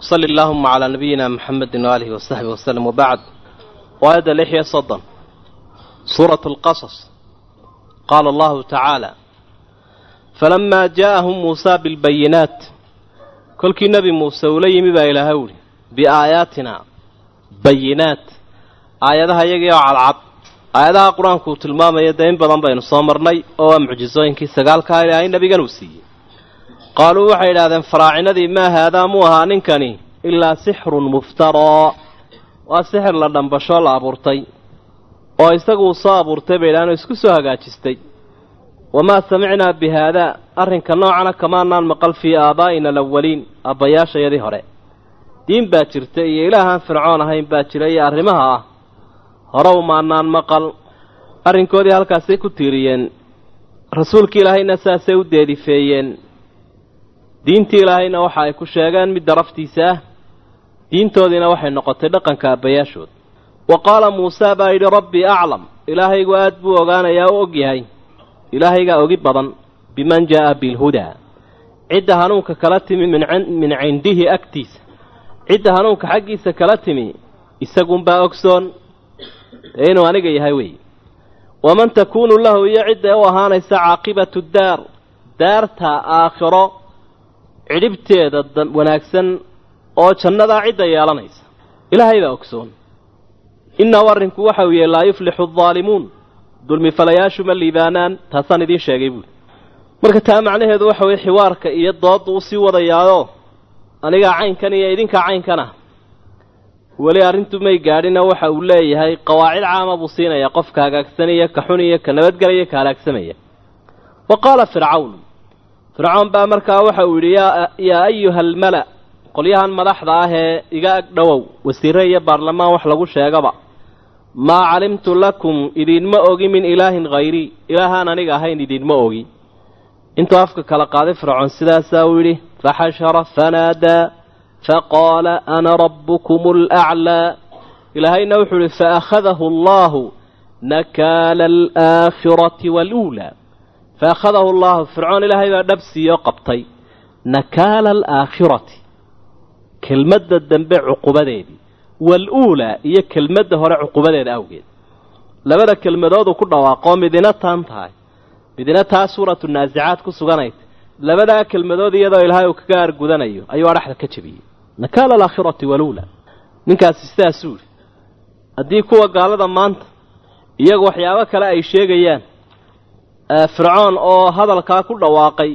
wsali allaahuma calaa nabiyina muxamedi waaalihi wasaxbi waslem wabacd waayadda lix iyo soddon suuratu alqasas qaala allahu tacaala falamaa jaa'ahum muusaa bilbayinaat kolkii nebi muuse ula yimi baa ilaahay uhi biaayaatina bayinaat aayadaha iyagii oo cadcad aayadaha qur-aanku uu tilmaamaya dee in badan baynu soo marnay oo waa mucjisooyinkii sagaalkaa ilaahay nebigan uu siiyey qaaluu waxay idhahdeen faraacinadii maa haadaa muu ahaa ninkani ilaa sixrun muftaraa waa sixir la dhambashoo la abuurtay oo isagu uu soo abuurtay bay idhahdeen oo isku soo hagaajistay wamaa samicnaa bi haadaa arrinka noocana kamaanaan maqal fii aabaa'ina alawaliin aabbayaashayadii hore diin baa jirta iyo ilaahaan fircoon ahayn baa jira iyo arrimaha ah hore umaanaan maqal arrinkoodii halkaasay ku tiiriyeen rasuulkii ilaahayna saasay u deedifeeyeen diintii ilaahayna waxa ay ku sheegeen mid daraftiisa ah diintoodiina waxay noqotay dhaqanka aabbayaashood wa qaala muusaa baa yidhi rabbii aclam ilaahaygu aad buu ogaanayaa u og yahay ilaahaygaa ogi badan biman jaa'a bilhudaa cidda hanuunka kala timi min cindihi agtiisa cidda hanuunka xaggiisa kala timi isagunbaa ogsoon dee inuu aniga yahay weeye waman takuunu lahu iyo cidda u ahaanaysa caaqibatu daar daarta aakhiro cidhibteeda wanaagsan oo jannadaa cidda yeelanaysa ilaahay baa ogsoon innahu arrinku waxa uu yahay laa yuflixu addaalimuun dulmifalayaashu ma liibaanaan taasaan idiin sheegay buuli marka taa macnaheedu waxa weye xiwaarka iyo doodda u sii wadayaayoo anigaa caynkan iyo idinkaa caynkan ah weli arrintu may gaadhina waxa uu leeyahay qawaacid caama buu siinayaa qofka hagaagsanaya ka xun iyo ka nabadgelaya ka halaagsamaya wa qaala fircawn fircoon baa markaa waxa uu yidhi yaa ayuha almala qolyahan madaxda ah ee iga ag dhowow wasiire iyo baarlamaan wax lagu sheegaba maa calimtu lakum idinma ogi min ilaahin hayrii ilaahaan aniga ahayn idinma ogi intuu afka kala qaaday fircoon sidaasaa uu yidhi faxashara fanaadaa faqaala ana rabbukum alaclaa ilaahayna wuxuu idhi faakhadahu allahu nakaala alaakhirati waaluulaa faakhadahu allahu fircoon ilaahay baa dhabsiiyoo qabtay nakaala alaakhirati kelmadda dambe cuqubadeedii waaluulaa iyo kelmadda hore cuqubadeeda awgeed labada kelmadooduu ku dhawaaqoo midina taan tahay midina taa suuratu naasicaad ku suganayta labadaa kelmadood iyadoo ilaahay uu kaga argudanayo ayuu adhaxda ka jebiyey nakaala alaakhirati waluulaa ninkaasi sidaasuu yidhi haddii kuwa gaalada maanta iyagu waxyaabo kale ay sheegayaan fircoon oo hadalkaa ku dhawaaqay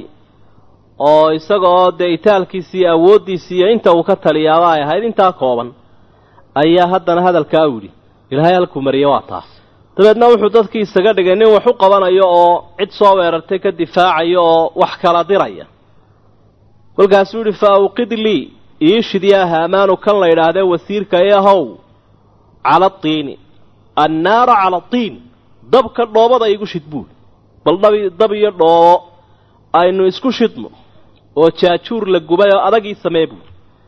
oo isagaoo dee itaalkiisi iyo awooddiisi iyo inta uu ka taliyaaba ay ahayd intaa kooban ayaa haddana hadalkaa u yidhi ilaahay halkuu mariye waa taas dabeedna wuxuu dadkii isaga dhigay nin wax u qabanayo oo cid soo weerartay ka difaacayo oo wax kala diraya kolkaasuu yidhi fa awqid lii iishid yaa haamaanu kan la yidhaahdee wasiirka ee how cala tiini annaara cala tiin dabka dhoobada igu shid buuli bal dhabi dab iyo dhoobo aynu isku shidno oo jaajuur la gubay oo adagii samee buuli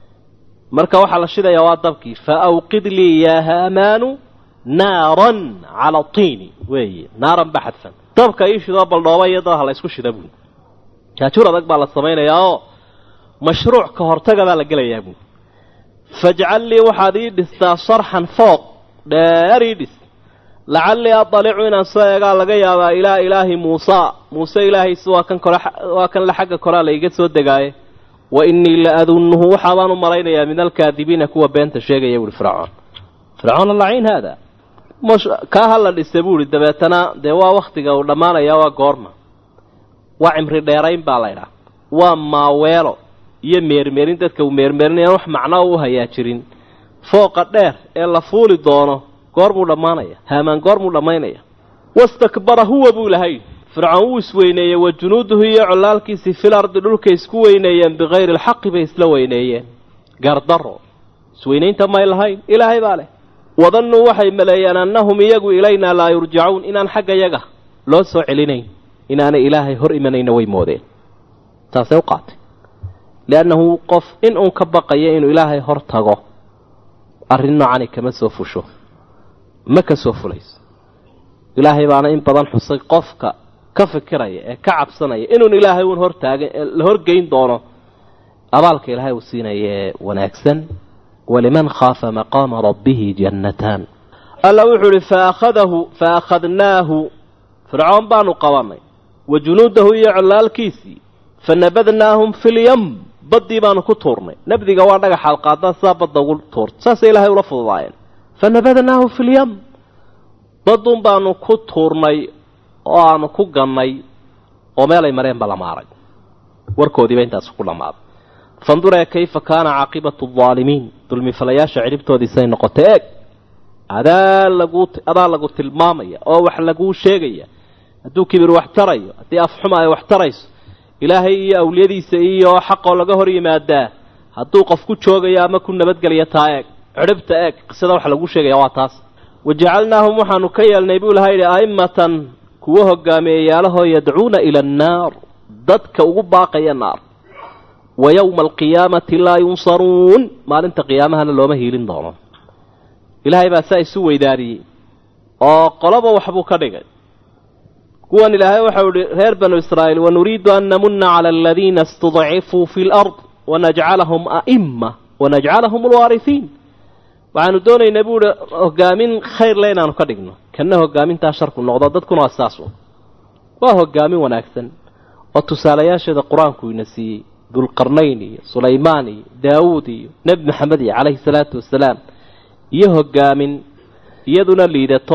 marka waxaa la shidayaa waa dabkii fa awqid lii yaa haamaanu naaran cala tiini weeye naaran ba xadfan dabka ii shidoo bal dhooba iyo dab ha la ysku shida buuli jaajuur adag baa la samaynayaa oo mashruuc ka hortaga baa la gelayaa buuli fajcal lii waxaad ii dhistaa sarxan fooq dheer ii dhis lacallii adalicu inaan soo eegaa laga yaabaa ilaa ilaahi muusaa muuse ilaahiisi waa kan kore waa kan la xagga koraa la iga soo degaaye wa innii la adunnuhu waxaabaan u malaynayaa min alkaadibiina kuwa beenta sheegaya buuhi fircoon fircoon allaciin haada kaa ha la dhisa buuhi dabeetana dee waa wakhtiga uu dhammaanayaa waa goorma waa cimri dheerayn baa laydhaha waa maaweelo iyo meermeerin dadka uu meermeerinayaan wax macnaa u hayaa jirin fooqa dheer ee la fuuli doono goormuu dhammaanaya haamaan goormuu dhammaynaya wastakbara huwa buu lahay fircoon wuu isweyneeyey wa junuuduhu iyo collaalkiisii fil ardi dhulkay isku weyneeyeen bikayri alxaqi bay isla weyneeyeen gaardaro isweynaynta may lahayn ilaahay baa leh wadannuu waxay maleeyeen annahum iyagu ilaynaa laa yurjacuun inaan xagga yaga loo soo celinayn inaanay ilaahay hor imanayna way moodeen taasay u qaatay liannahu qof in uun ka baqaya inuu ilaahay hor tago arrin noocani kama soo fusho ma ka soo fulayso ilaahay baana in badan xusay qofka ka fikiraya ee ka cabsanaya inuun ilaahay uun hortaagan la horgeyn doono abaalka ilaahay uu siinayee wanaagsan waliman khaafa maqaama rabbihi jannataan alla wuxuu uhi faakhadahu fa akhadnaahu fircoon baanu qabannay wa junuudahu iyo collaalkiisii fa nabadnaahum filyam baddii baanu ku tuurnay nabdiga waa dhagaxaad qaadaan sidaa badda ugu tuurta saasay ilaahay ula fududaayeen fa nabadnaahu filyam badduun baanu ku tuurnay oo aanu ku gannay oo meelay mareenba la maaray warkoodiiba intaas ku dhammaaday fanduree kayfa kaana caaqibatu aldaalimiin dulmifalayaasha cidhibtoodiisay noqotay eeg adaa lagu adaa lagu tilmaamaya oo wax laguu sheegaya hadduu kibir wax tarayo haddii afxuma ay wax tarayso ilaahay iyo awliyadiisa iyo xaqoo laga hor yimaadaa hadduu qof ku joogayo ama ku nabadgelya taa eeg cidhibta eeg qisada wax lagu sheegaya waa taas wajacalnaahum waxaanu ka yeelnay buu ilaha yidhi a'immatan kuwa hogaamiyayaalahoo yadcuuna ila annaar dadka ugu baaqaya naar wa yowma alqiyaamati laa yunsaruun maalinta qiyaamahana looma hiilin doono ilaahay baa saa isu weydaariyey oo qoloba waxbuu ka dhigay kuwan ilaahay waxau ihi reer banu israa'iil wanuriidu an namuna cala aladiina istudcifuu fi lard wanajcalahum a'imma wanajcalahum alwaarihiin waxaanu doonaynaa buu ihi hogaamin khayr le inaanu ka dhigno kanna hogaamintaa sharku noqdo dadkuna waa saas waa hogaamin wanaagsan oo tusaalayaasheeda qur-aanku ina siiyey dulqarnayn iyo sulaymaan iyo daawuud iyo nebi maxamed iyo calayhi salaatu wasalaam iyo hogaamin iyaduna liidato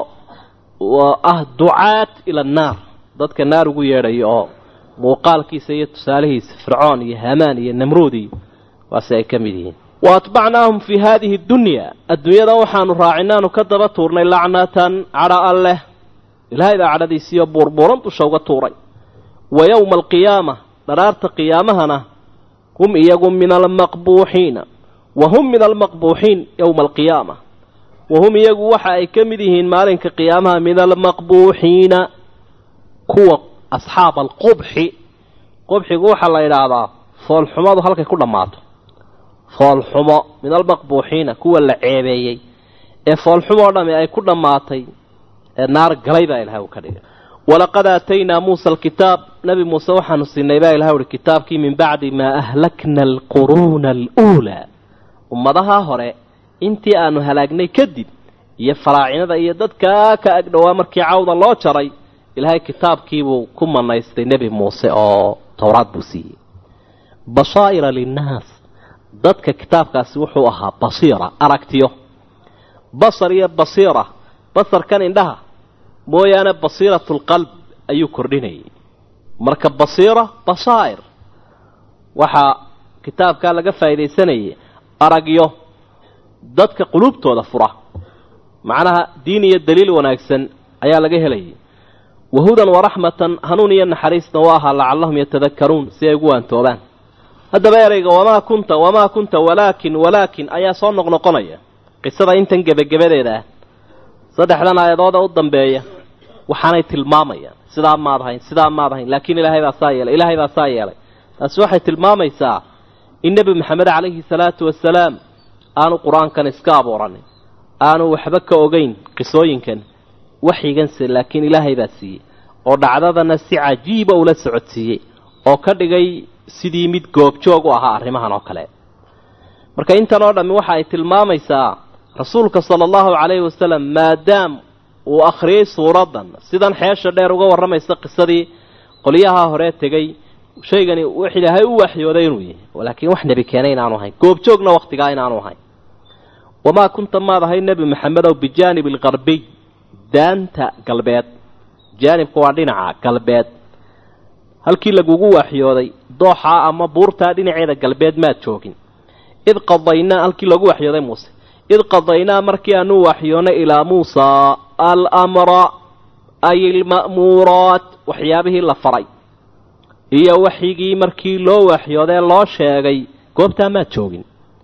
oo ah ducaat ila annaar dadka naar ugu yeedhayo oo muuqaalkiisa iyo tusaalihiisa fircoon iyo hamaan iyo namruud iyo waase ay ka mid yihiin wa atbacnaahum fii haadihi dunya adduunyada waxaanu raacinaanu ka daba tuurnay lacnatan cadha alleh ilaahay baa cadhadiisiiyo buurbuuran dusha uga tuuray wa yowma alqiyaama dharaarta qiyaamahana hum iyagu min almaqbuuxiina wa hum min almaqbuuxiin yowma alqiyaama wa hum iyagu waxa ay ka mid yihiin maalinka qiyaamaha min almaqbuuxiina kuwa asxaab alqubxi qubxigu waxaa la yidhaahdaa foolxumadu halkay ku dhammaato foolxumo min almaqbuuxiina kuwa la ceebeeyey ee foolxumoo dhami ay ku dhammaatay ee naar galay baa ilahay uu ka dhigay walaqad aataynaa muusa alkitaab nebi muuse waxaanu siinay baa ilahay uhi kitaabkii min bacdi maa ahlakna alquruuna aluulaa ummadaha hore intii aanu halaagnay kadib iyo faraacinada iyo dadkaa ka agdhowaa markii cawda loo jaray ilaahay kitaabkiibuu ku manaystay nebi muuse oo towraad buu siiyey bashaa'ira linnaas dadka kitaabkaasi wuxuu ahaa basiira aragtiyo basar iyo basiira basarkan indhaha mooyaane basiiratu lqalb ayuu kordhinayay marka basiira basaa'ir waxaa kitaabkaa laga faa'iidaysanayay aragyo dadka quluubtooda fura macnaha diin iyo daliil wanaagsan ayaa laga helayay wahudan waraxmatan hanuun iyo naxariisna waa ahaa lacallahum yatadakaruun si ay ugu waantoobaan haddaba ereyga wamaa kunta wamaa kunta walaakin walaakin ayaa soo noqnoqonaya qisada intan gebagabadeeda ah saddexdan aayadooda u dambeeya waxaanay tilmaamayaan sidaa maad hayn sidaa maad hayn laakiin ilaahay baa saa yeelay ilaahay baa saa yeelay taasi waxay tilmaamaysaa in nebi maxamed calayhi salaatu wasalaam aanu qur-aankan iska abuuranin aanu waxba ka ogeyn qisooyinkan waxyiganse laakiin ilaahay baa siiyey oo dhacdadana si cajiiba ula socodsiiyey oo ka dhigay sidii mid goobjoog u ahaa arrimahan oo kale marka intan oo dhammi waxa ay tilmaamaysaa rasuulka sala allahu calayhi wasalam maadaam uu akhriyey suuraddan sidan xeesha dheer uga warramaysa qisadii qolyaha hore tegey shaygani wax ilaahay u waxyooday inuu yahay laakiin wax nebi keenay inaanu ahayn goobjoogna wakhtigaa inaanu ahayn wamaa kunta maad ahay nebi maxamedow bijaanib alqarbiy daanta galbeed jaanibka waa dhinaca galbeed halkii lagugu waxyooday dooxaa ama buurtaa dhinaceeda galbeed maad joogin id qadaynaa halkii lagu waxyooday muuse id qadaynaa markii aanu waxyoonay ilaa muusaa almra ay alma'muuraat waxyaabihii la faray iyo waxyigii markii loo waxyoodee loo sheegay goobtaa maad joogin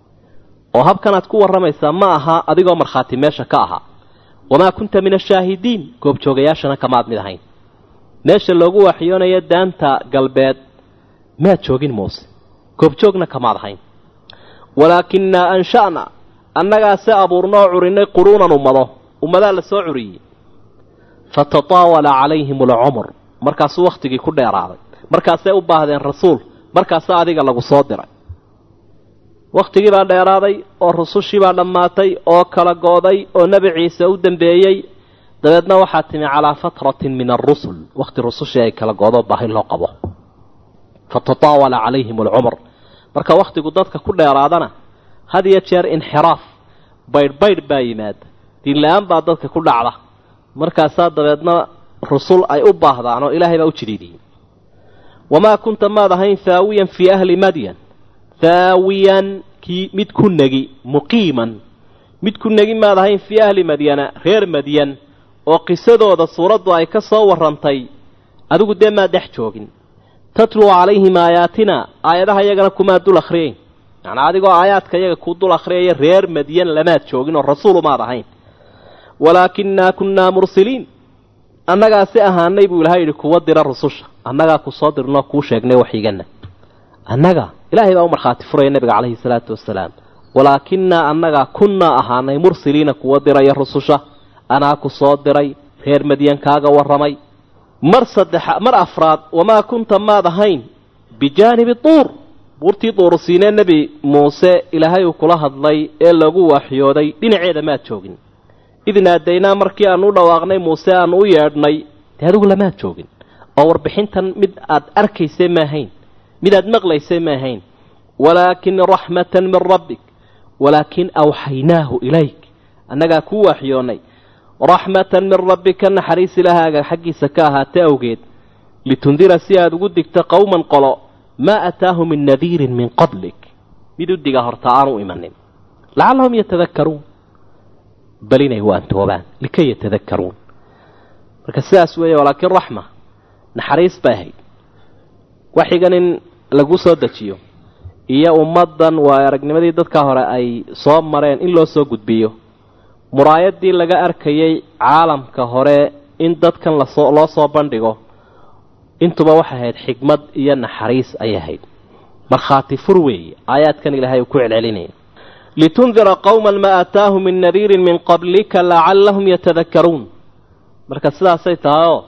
oo habkanaad ku warramaysaa ma aha adigoo markhaati meesha ka ahaa wamaa kunta min ashaahidiin goobjoogayaashana kamaad mid ahayn meesha loogu waxyoonayo daanta galbeed maad joogin muuse goobjoogna kamaad ahayn walaakinaa ansha'na annagaase abuurnoo curinay quruunan ummado ummadaa la soo curiyey fatataawala calayhim alcumr markaasuu wakhtigii ku dheeraaday markaasay u baahdeen rasuul markaasa adiga lagu soo diray wakhtigii baa dheeraaday oo rusushii baa dhammaatay oo kala go'day oo nebi ciise u dambeeyey dabeedna waxaa timi calaa fatratin min arusul wakhti rusushii ay kala go'do baahi loo qabo fatataawala calayhim alcumr marka wakhtigu dadka ku dheeraadana had iyo jeer inxiraaf baydh baydh baa yimaada diinla-aan baa dadka ku dhacda markaasaa dabeedna rusul ay u baahdaan oo ilaahay baa u jiriidiyey wamaa kunta maad ahayn haawiyan fii ahli madyan haawiyan kii mid ku negi muqiiman mid ku negi maad ahayn fii ahli madyana reer madyan oo qisadooda suuraddu ay ka soo warrantay adigu dee maa dhex joogin tatluu calayhim aayaatina aayadaha iyagana kumaa dul akhriyayn macnaa adigoo aayaadka iyaga ku dul akhriyaya reer madyan lamaad joogin oo rasuulu maad ahayn walaakinaa kunnaa mursiliin annagaa si ahaanay buu ilahay yidhi kuwa dira rususha annagaa ku soo dirnoo kuu sheegnay waxigana annaga ilaahay baa u markhaati furaya nabiga calayhi salaatu wasalaam walaakinaa annagaa kunnaa ahaanay mursiliina kuwa diraya rususha anaa ku soo diray reer madyan kaaga warramay mar saddexa mar afraad wamaa kunta maad ahayn bijaanibi duur buurtii duurusiinee nebi muuse ilaahay uu kula hadlay ee lagu waxyooday dhinaceeda maad joogin id naadaynaa markii aan u dhawaaqnay muuse aan u yeedhnay dee adigu lamaad joogin oo warbixintan mid aad arkaysay maahayn mid aad maqlaysay maahayn walaakin raxmatan min rabbik walaakin awxaynaahu ilayk annagaa kuu waxyoonnay raxmatan min rabbika naxariis ilahaaga xaggiisa ka ahaatay awgeed litundira si aad ugu digto qowman qolo maa ataahu min nadiirin min qablik mid u diga horta aanu imanin lacallahum yatadakaruun bal inay waantoobaan likay yatadakaruun marka sidaas weeye walaakin raxma naxariis bay ahayd waxigan in lagu soo dejiyo iyo ummaddan waa aragnimadii dadka hore ay soo mareen in loo soo gudbiyo muraayadii laga arkayay caalamka hore in dadkan lasoo loo soo bandhigo intuba waxay ahayd xikmad iyo naxariis ayay ahayd markhaati fur weeye aayaadkan ilaahay uu ku celcelinaya litundira qowman maa aataahu min nadiirin min qablika lacallahum yatadakaruun marka sidaasay tahay oo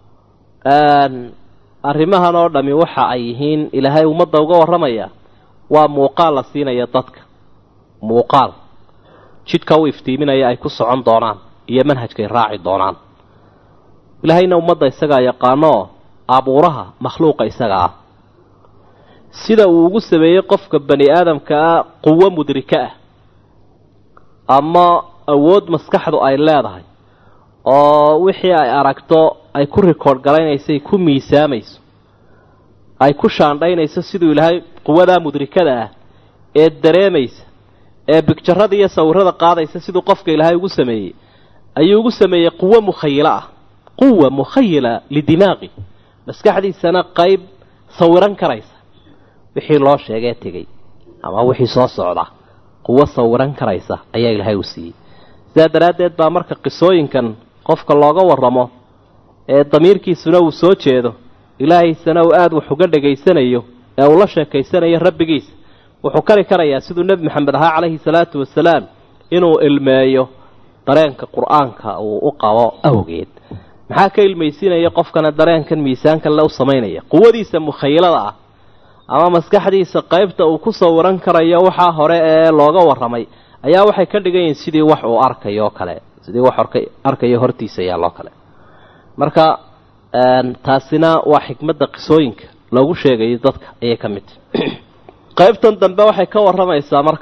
arrimahan oo dhami waxa ay yihiin ilaahay ummadda uga warramaya waa muuqaal la siinaya dadka muuqaal jidka u iftiiminaya ay ku socon doonaan iyo manhajkay raaci doonaan ilaahayna ummadda isagaa yaqaanooo abuuraha makhluuqa isaga ah sida uu ugu sameeyey qofka bani aadamka ah quwo mudrika ah ama awood maskaxdu ay leedahay oo wixii ay aragto ay ku rikoodh garaynaysay ku miisaamayso ay ku shaandhaynayso siduu ilaahay quwadaa mudrikada ah ee dareemaysa ee bigjarada iyo sawirada qaadaysa siduu qofka ilaahay ugu sameeyey ayuu ugu sameeyey quwo mukhayilo ah quwa mukhayila lidimaaqi maskaxdiisana qayb sawiran karaysa wixii loo sheegee tegey ama wixii soo socda quwo sawiran karaysa ayaa ilaahay u siiyey sidaa daraaddeed baa marka qisooyinkan qofka looga warramo ee damiirkiisuna uu soo jeedo ilaahaysana uu aada wax uga dhegaysanayo ee uu la sheekaysanayo rabbigiisa wuxuu kari karayaa siduu nebi maxamed ahaa calayhi salaatu wasalaam inuu ilmeeyo dareenka qur-aanka uu u qabo awgeed maxaa ka ilmaysiinaya qofkana dareenkan miisaankan le u samaynaya quwadiisa mukhayilada ah ama maskaxdiisa qaybta uu ku sawiran karayo waxaa hore ee looga warramay ayaa waxay ka dhigan yihiin sidii wax uu arkayo oo kale sidii wax arkayo hortiisa yaaloo kale marka taasina waa xikmadda qisooyinka loogu sheegayo dadka ayay ka mid tahy qaybtan dambe waxay ka warramaysaa marka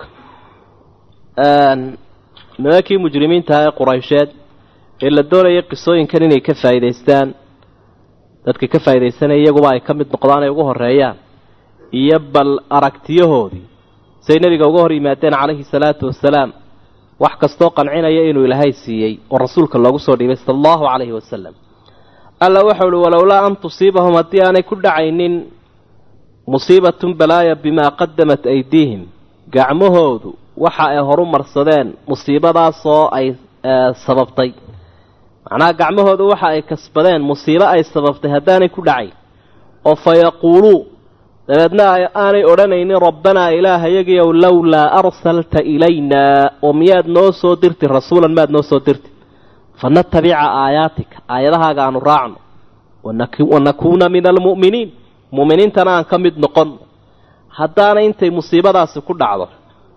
nimankii mujrimiintaha ee quraysheed ee la doonayay qisooyinkan inay ka faa'idaystaan dadka ka faa'iidaysanaya iyaguba ay ka mid noqdaan ay ugu horreeyaan iyo bal aragtiyahoodii say nebiga uga hor yimaadeen calayhi salaatu wasalaam wax kastoo qancinaya inuu ilaahay siiyey oo rasuulka loogu soo dhiibay sala allahu calayhi wasalam alla waxau uhi walowlaa an tusiibahum haddii aanay ku dhacaynin musiibatun balaaya bimaa qadamat aydiihim gacmahoodu waxa ay horu marsadeen musiibadaasoo ay sababtay macnaha gacmahoodu waxa ay kasbadeen musiibo ay sababtay haddaanay ku dhacayn oo fa yaquuluu dabeedna aanay odhanaynin rabbanaa ilaahayagiyow lowlaa arsalta ilaynaa oo miyaad noo soo dirti rasuulan maad noo soo dirti fanatabica aayaatika aayadahaaga aanu raacno wanakuuna min almu'miniin mu'miniintana aan ka mid noqon haddaana intay musiibadaasi ku dhacdo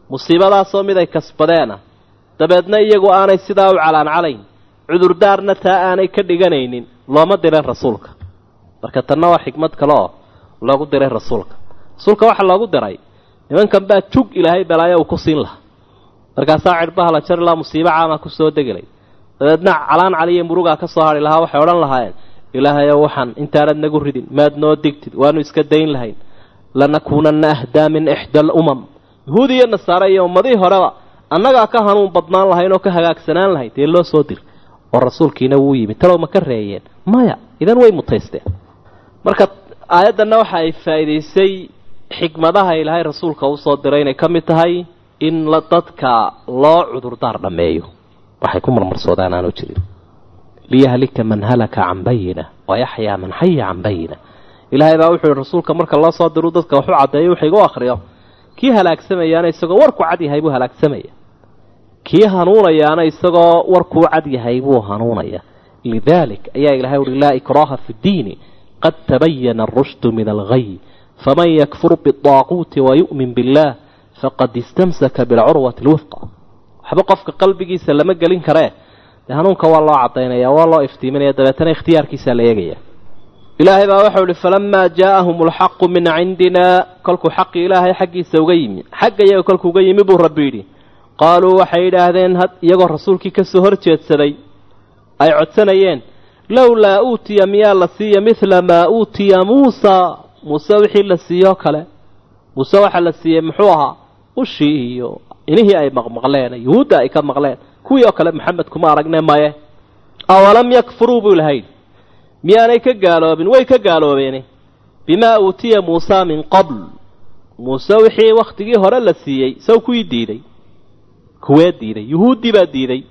musiibadaasoo mid ay kasbadeena dabeedna iyagu aanay sidaa u calaancalayn cudurdaarna taa aanay ka dhiganaynin looma diray rasuulka marka tanna waa xikmad kale oo loogu diray rasuulka rasuulka waxaa loogu diray nimankan baa jug ilaahay balaayo uu ku siin lahaa markaasaa cidhbaha la jari lahaa musiibo caamaa ku soo degilay dabeedna calaan caliyo murugaa ka soo hadhi lahaa waxay odhan lahaayeen ilaahayow waxaan intaanad nagu ridin maad noo digtid waanu iska dayn lahayn lanakuunanna ahdaa min ixda alumam yahuudi iyo nasaare iyo ummadihii horeba annagaa ka hanuun badnaan lahayn oo ka hagaagsanaan lahayn dee loo soo dir oo rasuulkiina wuu yimid talow ma ka reeyeen maya idan way mutaysteen marka aayaddanna waxa ay faa'iidaysay xikmadaha ilaahay rasuulka usoo diray inay ka mid tahay in la dadka loo cudurdaar dhammeeyo waxay ku marmarsoodaan aanu jirin liyahlika man halaka can bayina wayaxyaa man xaya can bayina ilaahay baa wuxuu yihi rasuulka marka loo soo diru dadka waxu caddeeyo wuxuu igu akhriyo kii halaagsamayaana isagoo warku cad yahay buu halaagsamaya kii hanuunayaana isagoo warkuu cad yahay buu hanuunaya lidalik ayaa ilahay uhi laa ikraaha fi ddiini qad tabayana arushdu min alghay faman yakfur biaaquuti wayu'min billah faqad istamsaka bilcurwati lwifqa waxba qofka qalbigiisa lama gelin karee dee hanuunka waa loo cadaynaya waa loo iftiiminaya dabeetana ikhtiyaarkiisaa la eegaya ilaahay baa waxau ihi falamaa jaa'ahum alxaqu min cindina kolkuu xaqii ilaahay xaggiisa uga yimi xagga iyaga kolkuu uga yimi buu rabbi yidhi qaaluu waxay yidhaahdeen iyagoo rasuulkii kasoo hor jeedsaday ay codsanayeen lowlaa uutiya miyaa la siiya midla maa uutiya muusa muuse wixii la siiyoo kale muuse waxaa la siiyey muxuu ahaa ushii iyo inihii ay maqmaqleen yuhuudda ay ka maqleen kuwii oo kale maxamed kuma aragne maye awalam yakfuruu buu lahayd miyaanay ka gaaloobin way ka gaaloobeene bimaa uutiya muusa min qabl muuse wixii wakhtigii hore la siiyey saw kuwii diiday kuwee diiday yuhuuddii baa diiday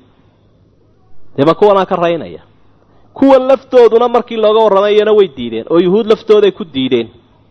deeba kuwanaa ka raynaya kuwan laftooduna markii looga warramayana way diideen oo yuhuud laftooday ku diideen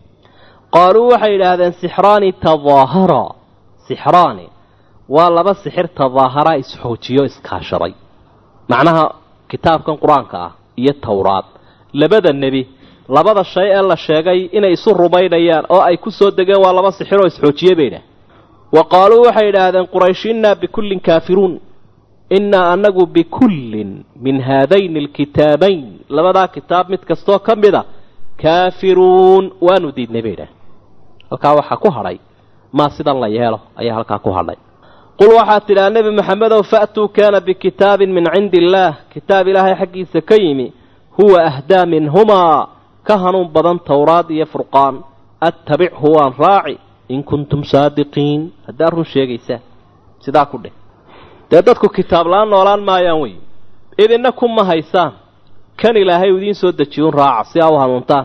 qaaluu waxay yidhaahdeen sixraani tadaahara sixraani waa laba sixir tadaahara isxoojiyo iskaashaday macnaha kitaabkan qur-aanka ah iyo towraad labada nebi labada shay ee la sheegay inay isu rumaynayaan oo ay ku soo degeen waa laba sixir oo isxoojiye baydhah wa qaaluu waxay yidhaahdeen quraysh innaa bikullin kaafiruun innaa annagu bikullin min haadayni alkitaabayn labadaa kitaab mid kastoo ka mid a kaafiruun waanu diidnay bay idhaah halkaa waxaa ku hadhay maa sidan la yeelo ayaa halkaa ku hadhay qul waxaad tidhaha nebi maxamedow fa'tuu kaana bikitaabin min cindi illaah kitaab ilaahay xaggiisa ka yimi huwa ahdaa minhumaa ka hanuun badan towraad iyo furqaan attabichu waan raaci in kuntum saadiqiin haddaad run sheegaysaa sidaa ku dheh dee dadku kitaab la-aan noolaan maayaan wey idinna kuma haysaan kan ilaahay idiin soo dejiyuun raaca si aa u hanuuntaan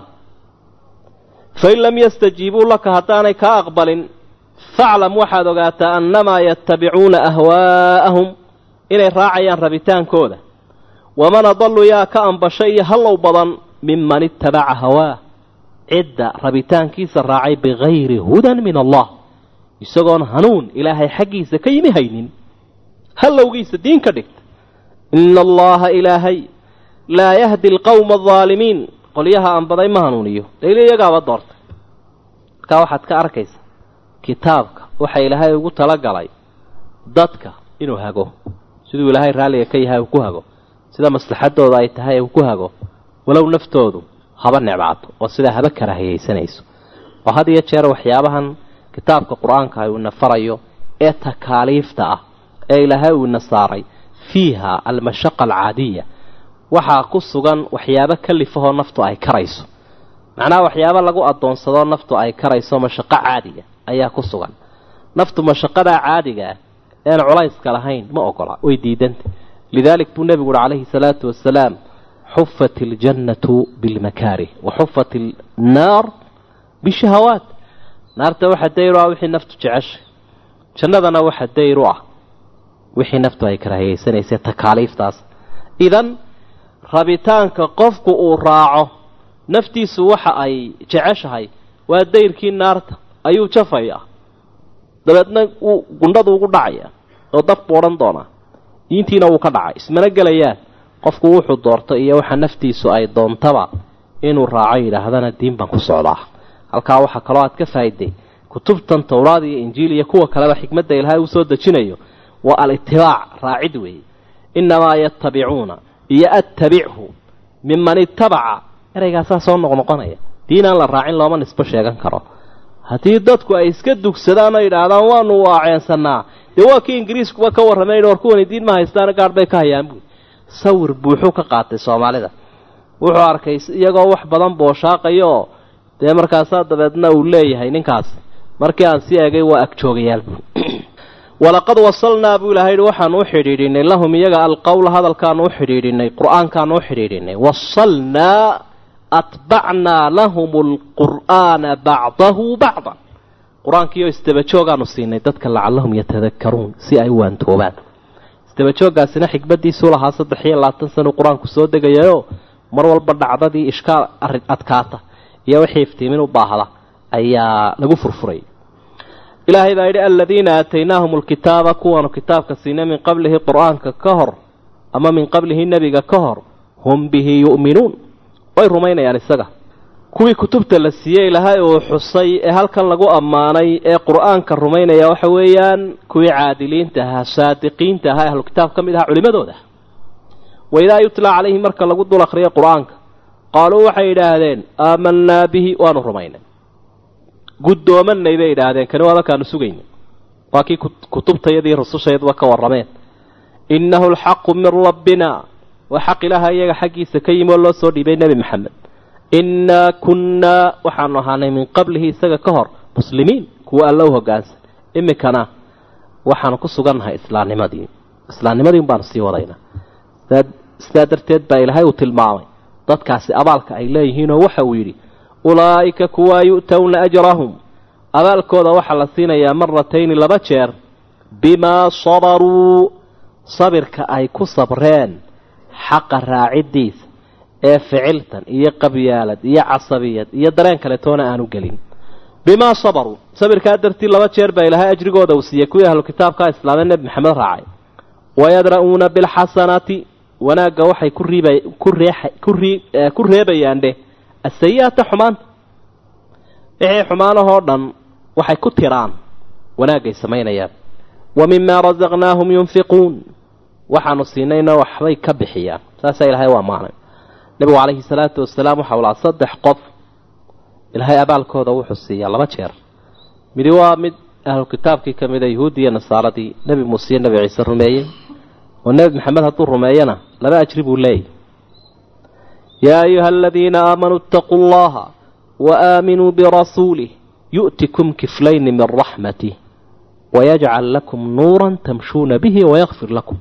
fain lam yastajiibuu laka haddaanay kaa aqbalin faclam waxaad ogaataa annamaa yattabicuuna ahwaa'ahum inay raacayaan rabitaankooda waman adallu yaa ka ambashay iyo hallow badan minman ittabaca hawaah cidda rabitaankiisa raacay bikayri hudan min allah isagoon hanuun ilaahay xaggiisa ka yimi haynin hallowgiisa diin ka dhigta ina allaha ilaahay laa yahdi alqawma aldaalimiin qolyaha anbaday ma hanuuniyo dayli iyagaaba doortay markaa waxaad ka arkaysa kitaabka waxa ilaahay ugu talagalay dadka inuu hago siduu ilaahay raalliga ka yahay uu ku hago sida maslaxadooda ay tahay uu ku hago walow naftoodu haba necbaato oo sidaa haba karaahiyaysanayso oo had iyo jeer waxyaabahan kitaabka qur-aanka uu ina farayo ee takaaliifta ah ee ilaahay uu ina saaray fiiha almashaqa alcaadiya waxaa ku sugan waxyaabo kalifahoo naftu ay karayso macnaha waxyaabo lagu addoonsadoo naftu ay karayso mashaqo caadiga ayaa ku sugan naftu mashaqadaa caadiga ah ean culayska lahayn ma ogola way diidanta lidaalik buu nebigu uhi calayhi salaatu wasalaam xufat iljannatu bilmakaarih wa xufat innaar bishahawaat naarta waxa dayr u ah wixii naftu jeceshay jannadana waxa dayr u ah wixii naftu ay karaahiyaysanaysa takaaliiftaas idan rabitaanka qofku uu raaco naftiisu waxa ay jeceshahay waa dayrkii naarta ayuu jafayaa dabeedna wuu gundhadu ugu dhacaya oo dabku odhan doonaa diintiina wuu ka dhacay ismana gelayaan qofku wuxuu doorto iyo waxa naftiisu ay doontaba inuu raaco yidhaahdana diin baan ku socdaa halkaa waxaa kaloo aad ka faa'iday kutubtan towraad iyo injiil iyo kuwa kaleba xikmadda ilaahay uu soo dejinayo waa alitibaac raacid weeye innamaa yatabicuuna iyo attabichu miman itabaca ereygaasaa soo noqnoqonaya diinaan la raacin looma nisbo sheegan karo haddii dadku ay iska dugsadaan oo yidhaahdaan waanu waaceensanaa dee waa kii ingiriiskuba ka warramay war kuwani diin ma haystaan gaadh bay ka hayaan buui sawir buuxuu ka qaatay soomaalida wuxuu arkay iyagoo wax badan booshaaqaya oo dee markaasaa dabeedna uu leeyahay ninkaas markii aan sii eegay waa agjoogayaal buu walaqad wasalnaa buu ilahay waxaanu u xidhiidhinay lahum iyaga alqowla hadalkaanu u xidhiidhinay qur-aankaanu u xidhiidhinay wasalnaa atbacnaa lahum alqur'aana bacdahu bacdan qur-aankiioo isdabajoogaanu siinay dadka lacallahum yatadakaruun si ay u waantoobaan isdabajooggaasina xikmadiisuu lahaa saddex iyo labaatan sanuu qur-aanku soo degayayo mar walba dhacdadii ishkaal adkaata iyo wixii iftiimin u baahda ayaa lagu furfuray ilaahay baa yidhi aladiina aataynaahum alkitaaba kuwaanu kitaabka siinay min qablihi qur-aanka ka hor ama min qablihi nebiga ka hor hum bihi yu'minuun way rumaynayaan isaga kuwii kutubta la siiyey ilaahay uu xusay ee halkan lagu ammaanay ee qur-aanka rumaynaya waxa weeyaan kuwii caadiliinta ahaa saadiqiinta ahaa ahlu kitaab ka mid ahaa culimadooda waidaa yutlaa calayhi marka lagu dul akhriyo qur-aanka qaaluu waxay yidhaahdeen aamanaa bihi waanu rumaynay guddoomanay bay yidhaahdeen kani waa markaanu sugaynay waa kii kutubtayadii rusushaydba ka warrameen innahu alxaqu min rabbina waa xaq ilaaha iyaga xaggiisa ka yimi oo loo soo dhiibay nebi maxamed innaa kunnaa waxaanu ahaanay min qablihi isaga ka hor muslimiin kuwa alla u hoggaansan iminkana waxaanu ku sugannahay islaamnimadii islaamnimadiin baanu sii wadaynaa sidaa darteed baa ilaahay uu tilmaamay dadkaasi abaalka ay leeyihiinoo waxa uu yidhi ulaa'ika kuwaa yu'towna ajrahum abaalkooda waxaa la siinayaa maratayni laba jeer bimaa sabaruu sabirka ay ku sabreen xaqa raaciddiisa ee ficiltan iyo qabyaalad iyo casabiyad iyo dareen kale toona aanu gelin bimaa sabaruu sabirkaa dartii laba jeer baa ilaahay ajrigooda uu siiyey kuwii ahlu kitaabkaa islaamee nebi maxamed raacay wayadra'uuna bilxasanaati wanaagga waxay ku riib ku reebayaan dheh asayi-ata xumaanta wixii xumaanahoo dhan waxay ku tiraan wanaagay samaynayaan wa mimaa rasaqnaahum yunfiquun waxaanu siinayna waxbay ka bixiyaan saasaa ilaahay waa maanay nebigu calayhi salaatu wasalaam waxa ulaa saddex qof ilaahay abaalkooda wuxuu siiyaa laba jeer midi waa mid ahlu kitaabkii ka mida yuhuuddi iyo nasaaradii nebi muuse iyo nebi ciise rumeeyey oo nebi maxamed hadduu rumeeyana laba ajri buu leeyahy yaa ayuha aladiina aamanuu itaquu allaha wa aaminuu birasuulih yu'tikum kiflayni min raxmatih wayajcal lakum nuuran tamshuuna bihi wayakfir lakum